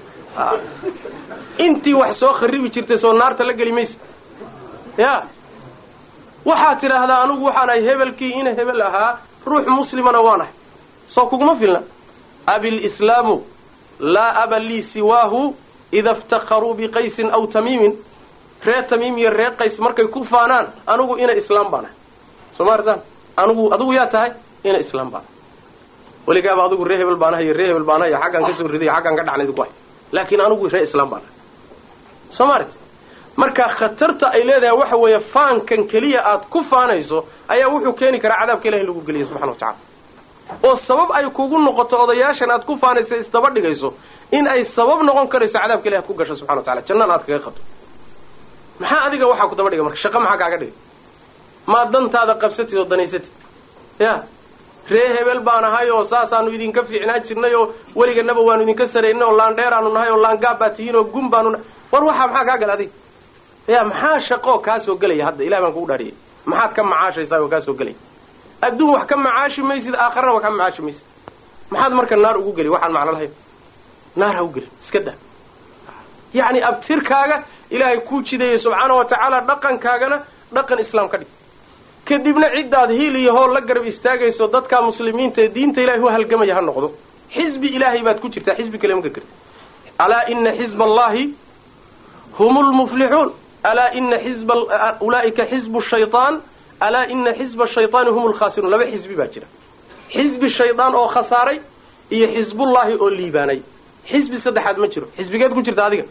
intii wax soo kharibi jirtay soo naarta la geli maysa ya waxaad tidhaahdaa anugu waxaan ahay hebelkii ina hebel ahaa ruux muslimana waan ahay soo kuguma filna abilslaamu laa aba lii siwaahu ida iftakharuu biqaysin aw tamiimin ree tamiim iyo ree qays markay ku faanaan anugu ina islaam baan ahay soo ma artaan anugu adugu yaa tahay ina islaam baan ahay weligaaba adugu ree hebel baan ahay iyo ree hebel baan ahay iyo xaggaan ka soo riday iyo xaggaan ka dhacnayd ku hay laakiin anugu ree islaam baan ahay soo ma aragti marka khatarta ay leedahay waxa weeye faankan keliya aad ku faanayso ayaa wuxuu keeni karaa cadaabka ilahi in lagu geliya subxana wa tacala oo sabab ay kugu noqoto odayaashan aad ku faanaysa isdaba dhigayso in ay sabab noqon karayso cadaabka ilahi ad ku gasho subxana wa tacala jannana aad kaga qabto maxaa adiga waxaa ku daba dhiga marka shaqa maxaa kaaga dhigay maa dantaada qabsatid oo danaysatid ya ree hebel baan ahay oo saasaanu idinka fiicnaan jirnay oo weliganaba waanu idinka saraynay oo laandheeraanu nahay oo laangaab baa tihiin oo gun baanu nahay war waxaa maxaa kaa gala adiga ya maxaa shaqoo kaa soo gelaya hadda ilahi baan kugu dhaariyay maxaad ka macaashaysaa oo kaa soo gelaya adduun wax ka macaashi maysid aakharana wax ka macaashi maysid maxaad marka naar ugu geli waxaan macno lahayn naar ha u gelin iska daa yacni abtirkaaga ilaahay kuu jidayay subxaana wa tacaala dhaqankaagana dhaqan islaam ka dhig kadibna ciddaad hiil iyo hool la garab istaagayso dadka muslimiinta ee diinta ilahay u halgamaya ha noqdo xisbi ilaahay baad ku jirtaa xisbi kale ma gargarti alaa ina xisba allahi hum lmuflixuun alaa ina xisba ulaa'ika xisbu shayطaan alaa ina xisba shayطaani hum lkhaasiruun laba xisbi baa jira xisbi shaydaan oo khasaaray iyo xisbullaahi oo liibaanay xisbi saddexaad ma jiro xisbigeed ku jirta adiga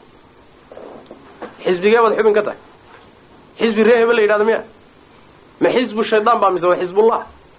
xisbigee baad xubin ka tahay xisbi ree hebel la yidhahdo miya ma xisbu shaydaan baa mise waa xisbullah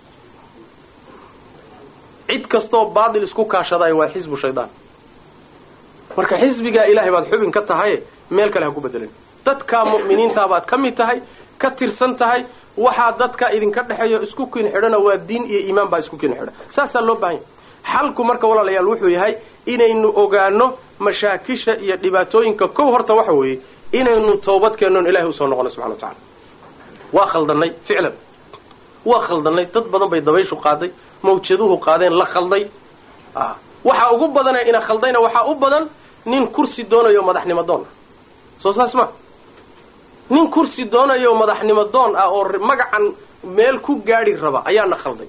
cid kastoo baatil isku kaashadayo waa xisbu shaydaan marka xisbigaa ilaahay baad xubin ka tahaye meel kale ha ku bedelan dadkaa mu'miniintaa baad ka mid tahay ka tirsan tahay waxaa dadka idinka dhexeeyo isku kin xidhana waa diin iyo iimaan baa isku kin xidha saasaa loo baahan yahay xalku marka walaalayaal wuxuu yahay inaynu ogaano mashaakisha iyo dhibaatooyinka kow horta waxa weeye inaynu toobad keennoon ilahay usoo noqono subxana wa tacala waa khaldannay ficlan waa khaldannay dad badan bay dabayshu qaaday mawjaduhu qaadeen la khalday waxaa ugu badanee ina khaldayna waxaa u badan nin kursi doonayo madaxnimo doon ah soo saas ma nin kursi doonayo madaxnimo doon ah oo magacan meel ku gaadhi raba ayaana khalday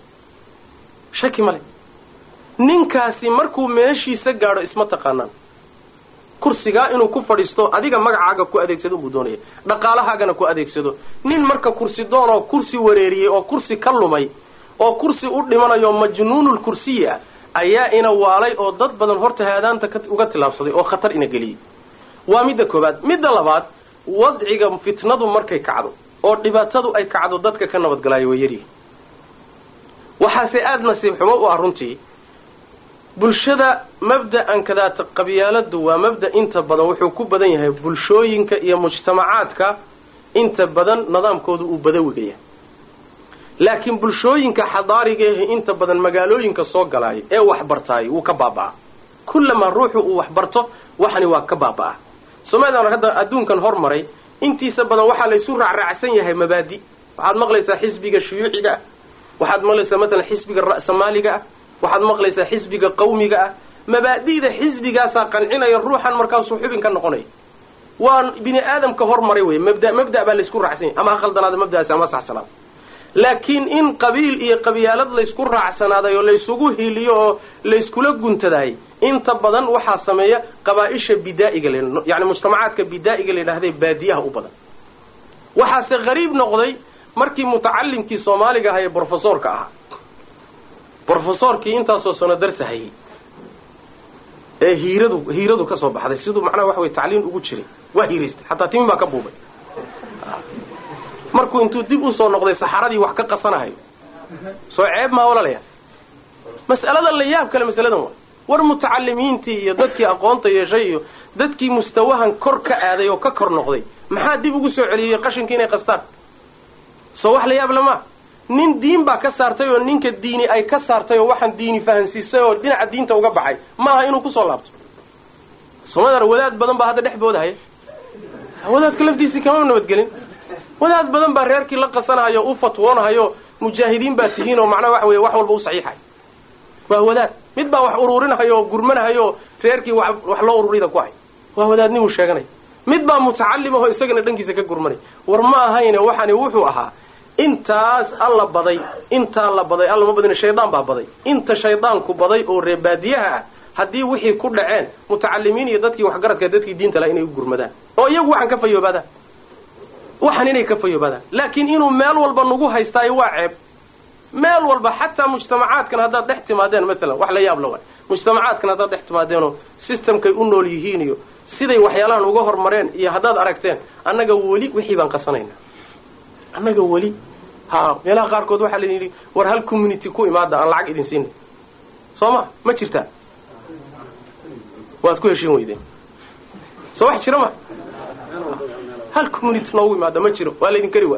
shaki male ninkaasi markuu meeshiisa gaadho isma taqaanaan kursigaa inuu ku fadhiisto adiga magacaaga ku adeegsado unbuu doonaya dhaqaalahaagana ku adeegsado nin marka kursi doon oo kursi wareeriyey oo kursi ka lumay oo kursi u dhimanayo majnuunul kursiyi ah ayaa ina waalay oo dad badan horta haadaanta uga tillaabsaday oo khatar ina geliyey waa midda koobaad midda labaad wadciga fitnadu markay kacdo oo dhibaatadu ay kacdo dadka ka nabadgalaayo way yaryihin waxaase aada nasiib xumo u ah runtii bulshada mabda'an kadaata qabyaaladu waa mabda inta badan wuxuu ku badan yahay bulshooyinka iyo mujtamacaadka inta badan nidaamkoodu uu badawiga yahay laakiin bulshooyinka xadaariga ahi inta badan magaalooyinka soo galaaya ee waxbartaay wuu ka baaba'aa kullamaa ruuxu uu waxbarto waxani waa ka baaba'aa soomalidan hadda adduunkan hormaray intiisa badan waxaa laysu raacraacsan yahay mabaadi waxaad maqlaysaa xisbiga shuyuuciga ah waxaad maqlaysaa matalan xisbiga ra'samaaliga ah waxaad maqlaysaa xisbiga qawmiga ah mabaadi'da xisbigaasaa qancinaya ruuxan markaasuu xubin ka noqonaya waa bini aadamka hormaray wey mabda mabda baa laysku raacsan yahay ama ha khaldanaada mabda'aasi ama saxsanaada laakiin in qabiil iyo qabyaalad laysku raacsanaaday oo laysugu hiliyo oo layskula guntadaayay inta badan waxaa sameeya qabaaisha bidaa'iga yani mujtamacaadka bidaa'iga la yidhahday baadiyaha u badan waxaase qariib noqday markii mutacalimkii soomaaliga ahaa ee brofesoorka ahaa brofesoorkii intaasoo sano darsahayay ee hiiradu hiiradu ka soo baxday siduu macnaha waxa wey tacliin ugu jiray waa hiiraystay xataa timi baa ka buubay markuu intuu dib u soo noqday saxaradii wax ka qasanahayo soo ceeb maa walalayaa mas'alada la yaab kale masaladan waa war mutacalimiintii iyo dadkii aqoonta yeeshay iyo dadkii mustawahan kor ka aaday oo ka kor noqday maxaa dib ugu soo celiyey qashinkii inay qastaan soo wax la yaab lamaa nin diin baa ka saartay oo ninka diini ay ka saartay oo waxaan diini fahansiisay oo dhinaca diinta uga baxay maaha inuu kusoo laabto somadar wadaad badan baa hadda dhex boodahaya wadaadka laftiisii kama nabadgelin wadaad badan baa reerkii la qasanahayo u fatwoonahayo mujaahidiin baa tihiin oo macnaha waxa weeye wax walba u saxiixay waa wadaad mid baa wax uruurinahayo oo gurmanahayo oo reerkii wax loo ururida ku hay waa wadaadnimuu sheeganaya mid baa mutacalim ahoo isagana dhankiisa ka gurmanay war ma ahayne waxani wuxuu ahaa intaas alla baday intaa la baday alla ma badin shaydaan baa baday inta shaydaanku baday oo reebaadiyaha ah haddii wixii ku dhaceen mutacalimiin iyo dadkii waxgaradka dadkii diinta laha inay u gurmadaan oo iyagu waxaan ka fayoobaadaan waxaan inay ka fayoobaadaan laakiin inuu meel walba nagu haystaayo waa ceeb meel walba xataa mujtamacaadkan haddaad dhex timaadeen maalan wax la yaab la waay mujtamacaadkan haddaad dhex timaadeenoo systemkay u nool yihiin iyo siday waxyaalahan uga hormareen iyo haddaad aragteen annaga weli wixii baan qasanaynaa annaga weli ha meelaha qaarkood waxaa la yidhi war hal community ku imaada aan lacag idin siinay soo ma ma jirtaa waad ku heshiin weydeen soo wax jira ma hal community noogu imaada ma jiro waa laydin kari waay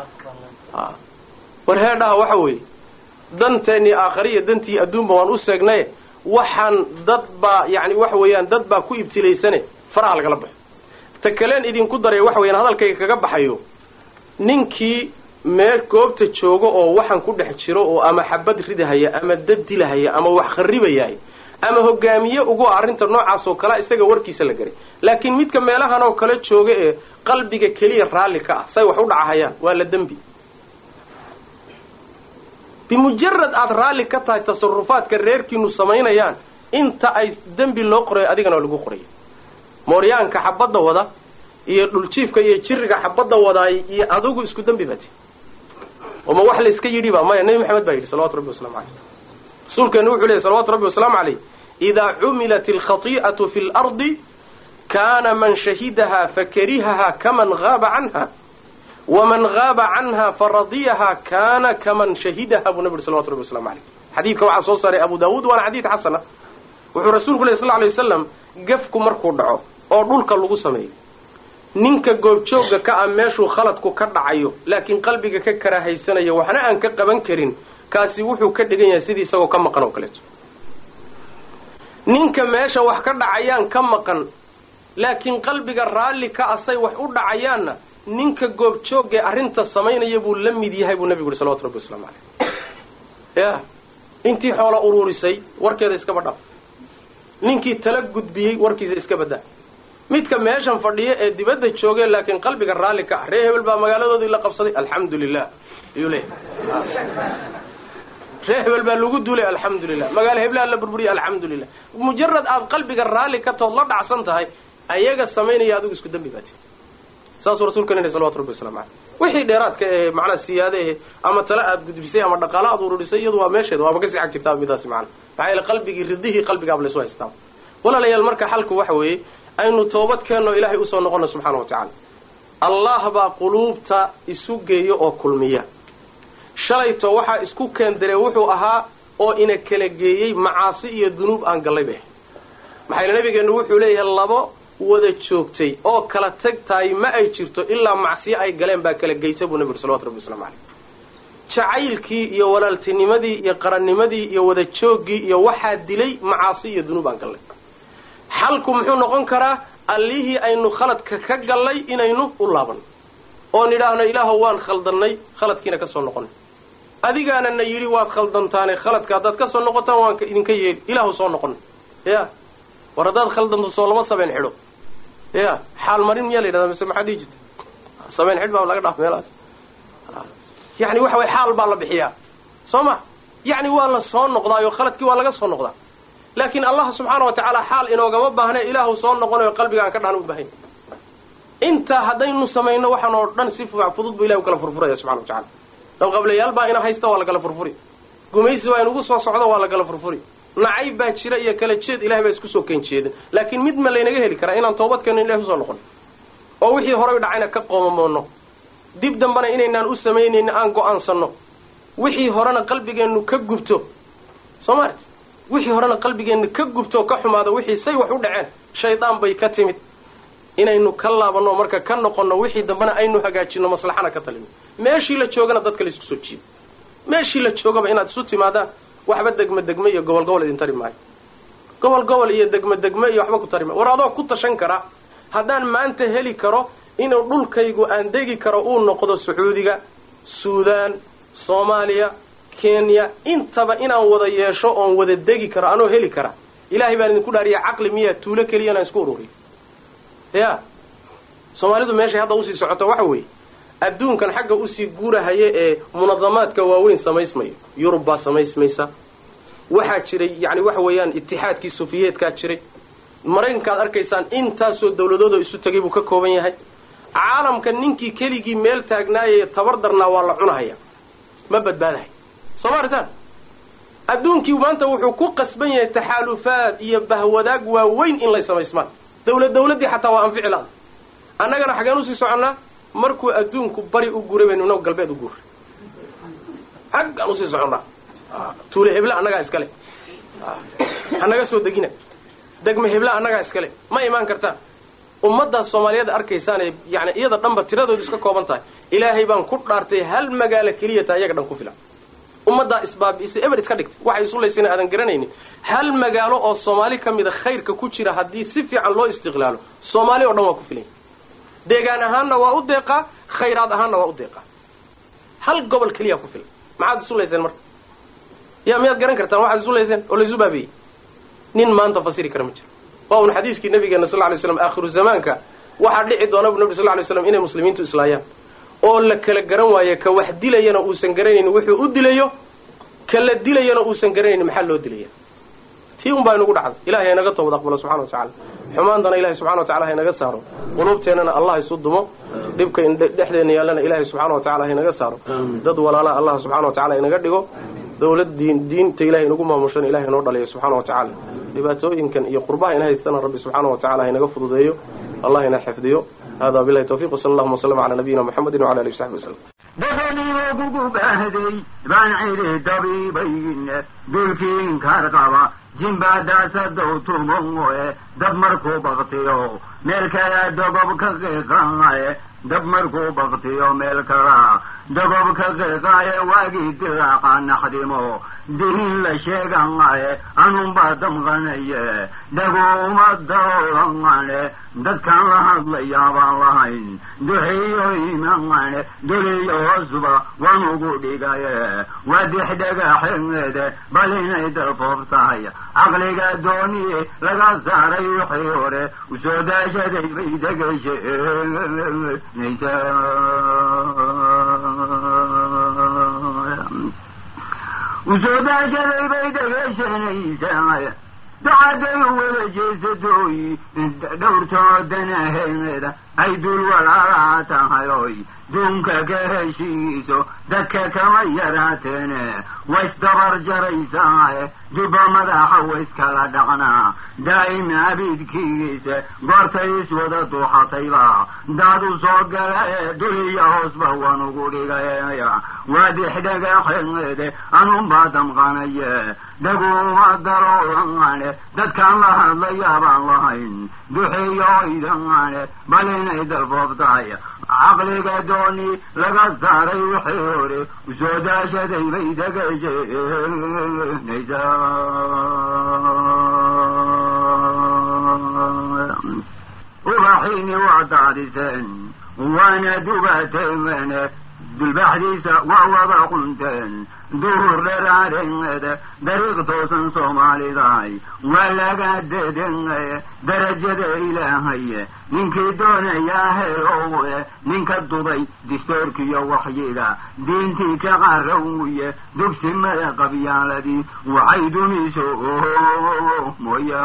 war heedhaha waxa weeye danteennii aakhariya dantii adduunba waan u seegnaye waxaan dad baa yani waxa weeyaan dad baa ku ibtilaysane faraha lagala baxo ta kaleen idinku daraya waxa weyaan hadalkayga kaga baxayo ninkii meel goobta jooga oo waxaan ku dhex jiro oo ama xabad ridahaya ama dad dilahaya ama wax kharribayahay ama hogaamiye ugu arrinta noocaas oo kalea isaga warkiisa la garay laakiin midka meelahan oo kale jooga ee qalbiga keliya raalli ka ah say wax u dhacahayaan waa la dembi bimujarad aad raalli ka tahay tasarufaadka reerkiinu samaynayaan inta ay dembi loo qorayo adigana lagu qoraya mooryaanka xabadda wada iyo dhuljiifka iyo jiriga xabadda wadaay iyo adugu isku dembi baati oma wax layska yidhi ba maya nebi maxamed baa yidhi salawatu rabbi waslamu caleyh rasuulkeenu wuxuu lehy salawatu rabbi wasalaamu caleyh idaa cumilat alkhati'atu fi lardi kaana man shahidahaa fakarihahaa kaman haaba canha waman haaba canha faradiyahaa kaana kaman shahidaha buu nabi yuri salawatu rabbi waslamu caleyh xadiidka waxaa soo saaray abu daawuud waana xadiid xasana wuxuu rasuulku leh sal lla alay wasalam gafku markuu dhaco oo dhulka lagu sameeyo ninka goobjoogga ka ah meeshuu khaladku ka dhacayo laakiin qalbiga ka karaahaysanaya waxna aan ka qaban karin kaasi wuxuu ka dhigan yahay sidii isagoo ka maqan oo kaleeto ninka meesha wax ka dhacayaan ka maqan laakiin qalbiga raalli ka asay wax u dhacayaanna ninka goobjooggae arrinta samaynaya buu la mid yahay buu nabigu yuri salawatu rabbi waslamu caleyh ya intii xoola uruurisay warkeeda iskaba dhaaf ninkii tala gudbiyey warkiisa iska badaa midka meeshan fadhiya ee dibadda joogee laakiin qalbiga raalli ka ah ree hebel baa magaaladoodii la qabsaday alxamdu lilah ayuu leeyahay ree hebel baa lagu duulay alxamdulilah magaalo heblaha la burburiyay alxamdulilah mujarad aad qalbiga raalli ka tood la dhacsan tahay ayaga samaynaya adigu isku dembi baati saasuu rasuulka leeyahay salawatu rabbi waslamu caleyh wixii dheeraadka ee macnaa siyaade eh ama tale aad gudbisay ama dhaqaale aad ururisay iyadu waa meesheeda waaba kasii xag jirtaa midaasi macana maxaa yeele qalbigii ridihii qalbigaaba laysu haystaa walaalayaal marka xalku waxa weeye aynu toobad keenno ilaahay usoo noqono subxaana wa tacaala allah baa quluubta isu geeya oo kulmiya shalayto waxaa isku keendaree wuxuu ahaa oo ina kala geeyey macaasi iyo dunuub aan gallay bay maxaa yeele nabigeennu wuxuu leeyahay labo wada joogtay oo kala tag tahay ma ay jirto ilaa macsiyo ay galeen baa kala geysa buu nabigu salawatu rabbi waslamu caleyh jacaylkii iyo walaaltinimadii iyo qarannimadii iyo wada jooggii iyo waxaa dilay macaasi iyo dunuub aan gallay xalku muxuu noqon karaa allihii aynu khaladka ka gallay inaynu u laabanno oo nidhaahno ilaahow waan khaldannay khaladkiina ka soo noqonay adigaana na yidhi waad khaldantaane khaladka haddaad ka soo noqotaan waan idinka yeeli ilaahu soo noqonay ya war haddaad khaldanto soo lama sabeen xidho ya xaal marin miyaa la yidhahdaa mise maxaa dhihi jirta sabeen xidh baa laga dhaaf meelahaas yani waxa way xaal baa la bixiyaa soo ma yacni waa la soo noqdaayo khaladkii waa laga soo noqdaa laakiin allah subxaana wa tacaala xaal inoogama baahne ilaahu soo noqonayo qalbiga aan ka dhahan u baahan intaa haddaynu samayno waxaan oo dhan si fudud buu ilahi u kala furfuraya subxana wa tacala dawqablayaal baa ina haysta waa la kala furfuri gumaysi waa inugu soo socdo waa la kala furfuri nacayb baa jira iyo kala jeed ilahay baa isku soo keen jeedin laakiin mid ma laynaga heli karaa inaan toobad keenno in ilahi usoo noqon oo wixii horay dhacayna ka qoomamoono dib dambana inaynaan u samaynayno aan go'aansanno wixii horena qalbigeennu ka gubto soo maalit wixii horena qalbigeennu ka gubto ka xumaado wixii say wax u dhaceen shaydaan bay ka timid inaynu ka laabanno marka ka noqonno wixii dambena aynu hagaajinno maslaxana ka talino meeshii la joogana dadka la isku soo jiido meeshii la joogaba inaad isu timaadaan waxba degme degme iyo gobol gobol idin tari maayo gobol gobol iyo degme degme iyo waxba ku tari maayo war adoo ku tashan kara haddaan maanta heli karo inuu dhulkaygu aan degi karo uu noqdo sacuudiga suudaan soomaaliya kenya intaba inaan wada yeesho oon wada degi karo anoo heli kara ilaahay baan idinku dhaariya caqli miyaa tuulo keliya inaan isku ururiyo ya soomaalidu meeshay hadda usii socoto waxa weeye adduunkan xagga usii guurahaya ee munadamaadka waaweyn samaysmayo yurub baa samaysmaysa waxaa jiray yani waxa weeyaan itixaadkii sufiyeedkaa jiray maraykankaad arkaysaan intaasoo dawladoodoo isu tegay buu ka kooban yahay caalamka ninkii keligii meel taagnaayay tabar darnaa waa la cunahaya ma badbaadahay soo ma aritaan adduunkii maanta wuxuu ku qasban yahay taxaalufaad iyo bahwadaag waaweyn in lay samaysmaan dawlad dawladdii xataa waa anfici la-da annagana xageen usii soconnaa markuu adduunku bari u guuray baynu inagu galbeed u guuray xaggaan usii soconnaa tuule hebla annagaa iskale hanaga soo degina degme hebla annagaa iskale ma imaan kartaan ummaddaas soomaaliyeed arkaysaan ee yani iyada dhanba tiradoodu iska kooban tahay ilaahay baan ku dhaartay hal magaalo keliya taa iyaga dhan ku filan ummaddaa isbaabi'isay eber iska dhigtay waxay isulaysayna aadan garanaynin hal magaalo oo soomaali ka mida khayrka ku jira haddii si fiican loo istiqlaalo soomaali oo dhan waa ku filan deegaan ahaanna waa u deeqaa khayraad ahaanna waa u deeqaa hal gobol keliya ku filan maxaad isulayseen marka yaa miyaad garan kartaan waxaad isulayseen oo laysu baabi'eyey nin maanta fasiri kara ma jiro waa un xadiiskii nabigeena sal lay slam aakhiru zamaanka waxaa dhici doona bu nabi sal lay slam inay muslimiintu islaayaan oo la kala garan waayo ka wax dilayana uusan garanaynin wuxuu u dilayo ka la dilayana uusan garanaynin maxaa loo dilaya tii un baa inugu dhacday ilahay haynaga toobad aqbalo subxana wa tacala xumaantana ilahay subxana wa tacala haynaga saaro quluubteennana allah isu dumo dhibka dhexdeenna yaallana ilahay subxana wa tacala haynaga saaro dad walaalaha allah subxana wa tacala inaga dhigo dawlad diin diinta ilahay inagu maamushana ilahay inoo dhaliyo subxana wa tacaala dhibaatooyinkan iyo qurbaha ina haystana rabbi subxaana wa tacala haynaga fududeeyo allah ina xifdiyo hada bilahi tawfiq wsala allahuma wslm cala nabiyina muxamedi wcala alihi wsaxbi waslm dadaniyo kugu baahday baan cidi dabiibayn dulkiin kar qaba jimbadasadow tumoe dab markuu baktiyo meel kala dogob ka qiiqaaye dab markuu baktiyo meel kala dogob ka qiiqaaye waagii dilaaqa naxdimo dihin la sheegaaye anunbaa damqanaye dhaguma dawlaqane dadkaan la hadlayaabaan lahayn duxiyo imaane duliyo hoosuba waan ugu dhigaye waa dixdhagaxeede bal inay dalfoof tahay caqliga dooniye laga saaray wixii hore usoo daashaday bay degeshenaysa u soo daashaday bay dhegayshanaysaa dacaday wada jeesatooy dhowrtoodanaheeda ay dul walaalaa tahay oy duunka ka heshiiso dadka kama yaraateene waysdabar jaraysaae dubba madaxa wayskala dhaqnaa daa'ima abidkiisa goortay iswada duuxatayba daad u soo gala ee dul iyo hoosba waan ugu dhigaya waadixdhagaxeede anunbaa damqanaye dhaguma darooane dadkaan la hadlayaabaan lahayn duxeeyo idane bal inay dalboobtahay caqliga dooni laga saaray wixii hore usoo daashaday bay degaysanaysaa ubaxiini waa daadiseen waana dubateemene dulbaxdiisa waa wada qunteen duhur dheraareede dariiq toosan soomaalidaay waa laga dedengaye darajada ilaahaye ninkii doonayaa heerowe ninka dubay distoorkiyo waxyiga diintii ka qarawye dugsimada qabyaaladii waxay dumiso mooya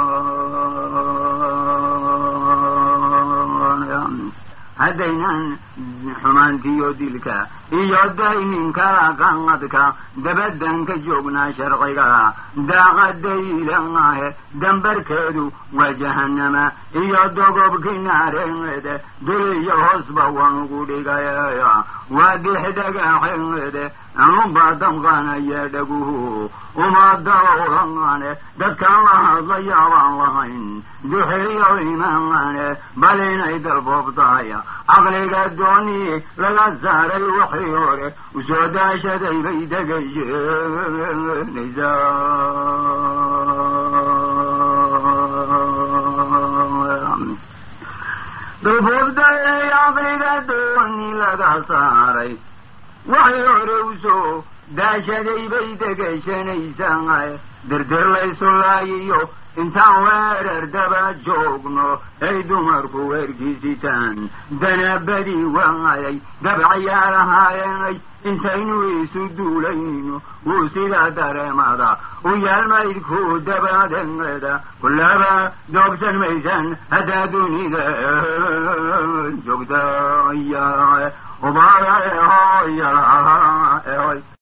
haddaynan xumaantiyo dilka iyo dayninkala qanqadka dabadan ka joognaa sharciga daaqadaylahe dambarkeedu waa jahanama iyo dogobki naareede dul iyo hoosba waan ugu dhigaya waa dixdhagaxeede anuba damqanaya dhaguhu uma dawrane dadkaan la hadlayaabaan lahayn duxeeyo imaane bal inay dalboobtahay caqliga dooni laga saaray wixii hore usoo daashaday bay degayeenaysaa dalboobtaay caqliga dooni laga saaray waxii hore usoo daashaday bay degaysanaysaa dirdir laysu laayiyo intaan weerar daba joogno ay dumarku weerkiisitaan danabadii waayay dabcayaa lahaayeenay intaynu isu duulayno wuu sidaa dareemada u yaalmaydku dabadeeda kullaba doogsan maysan haddaa dunida joogtaya ubaaya hoya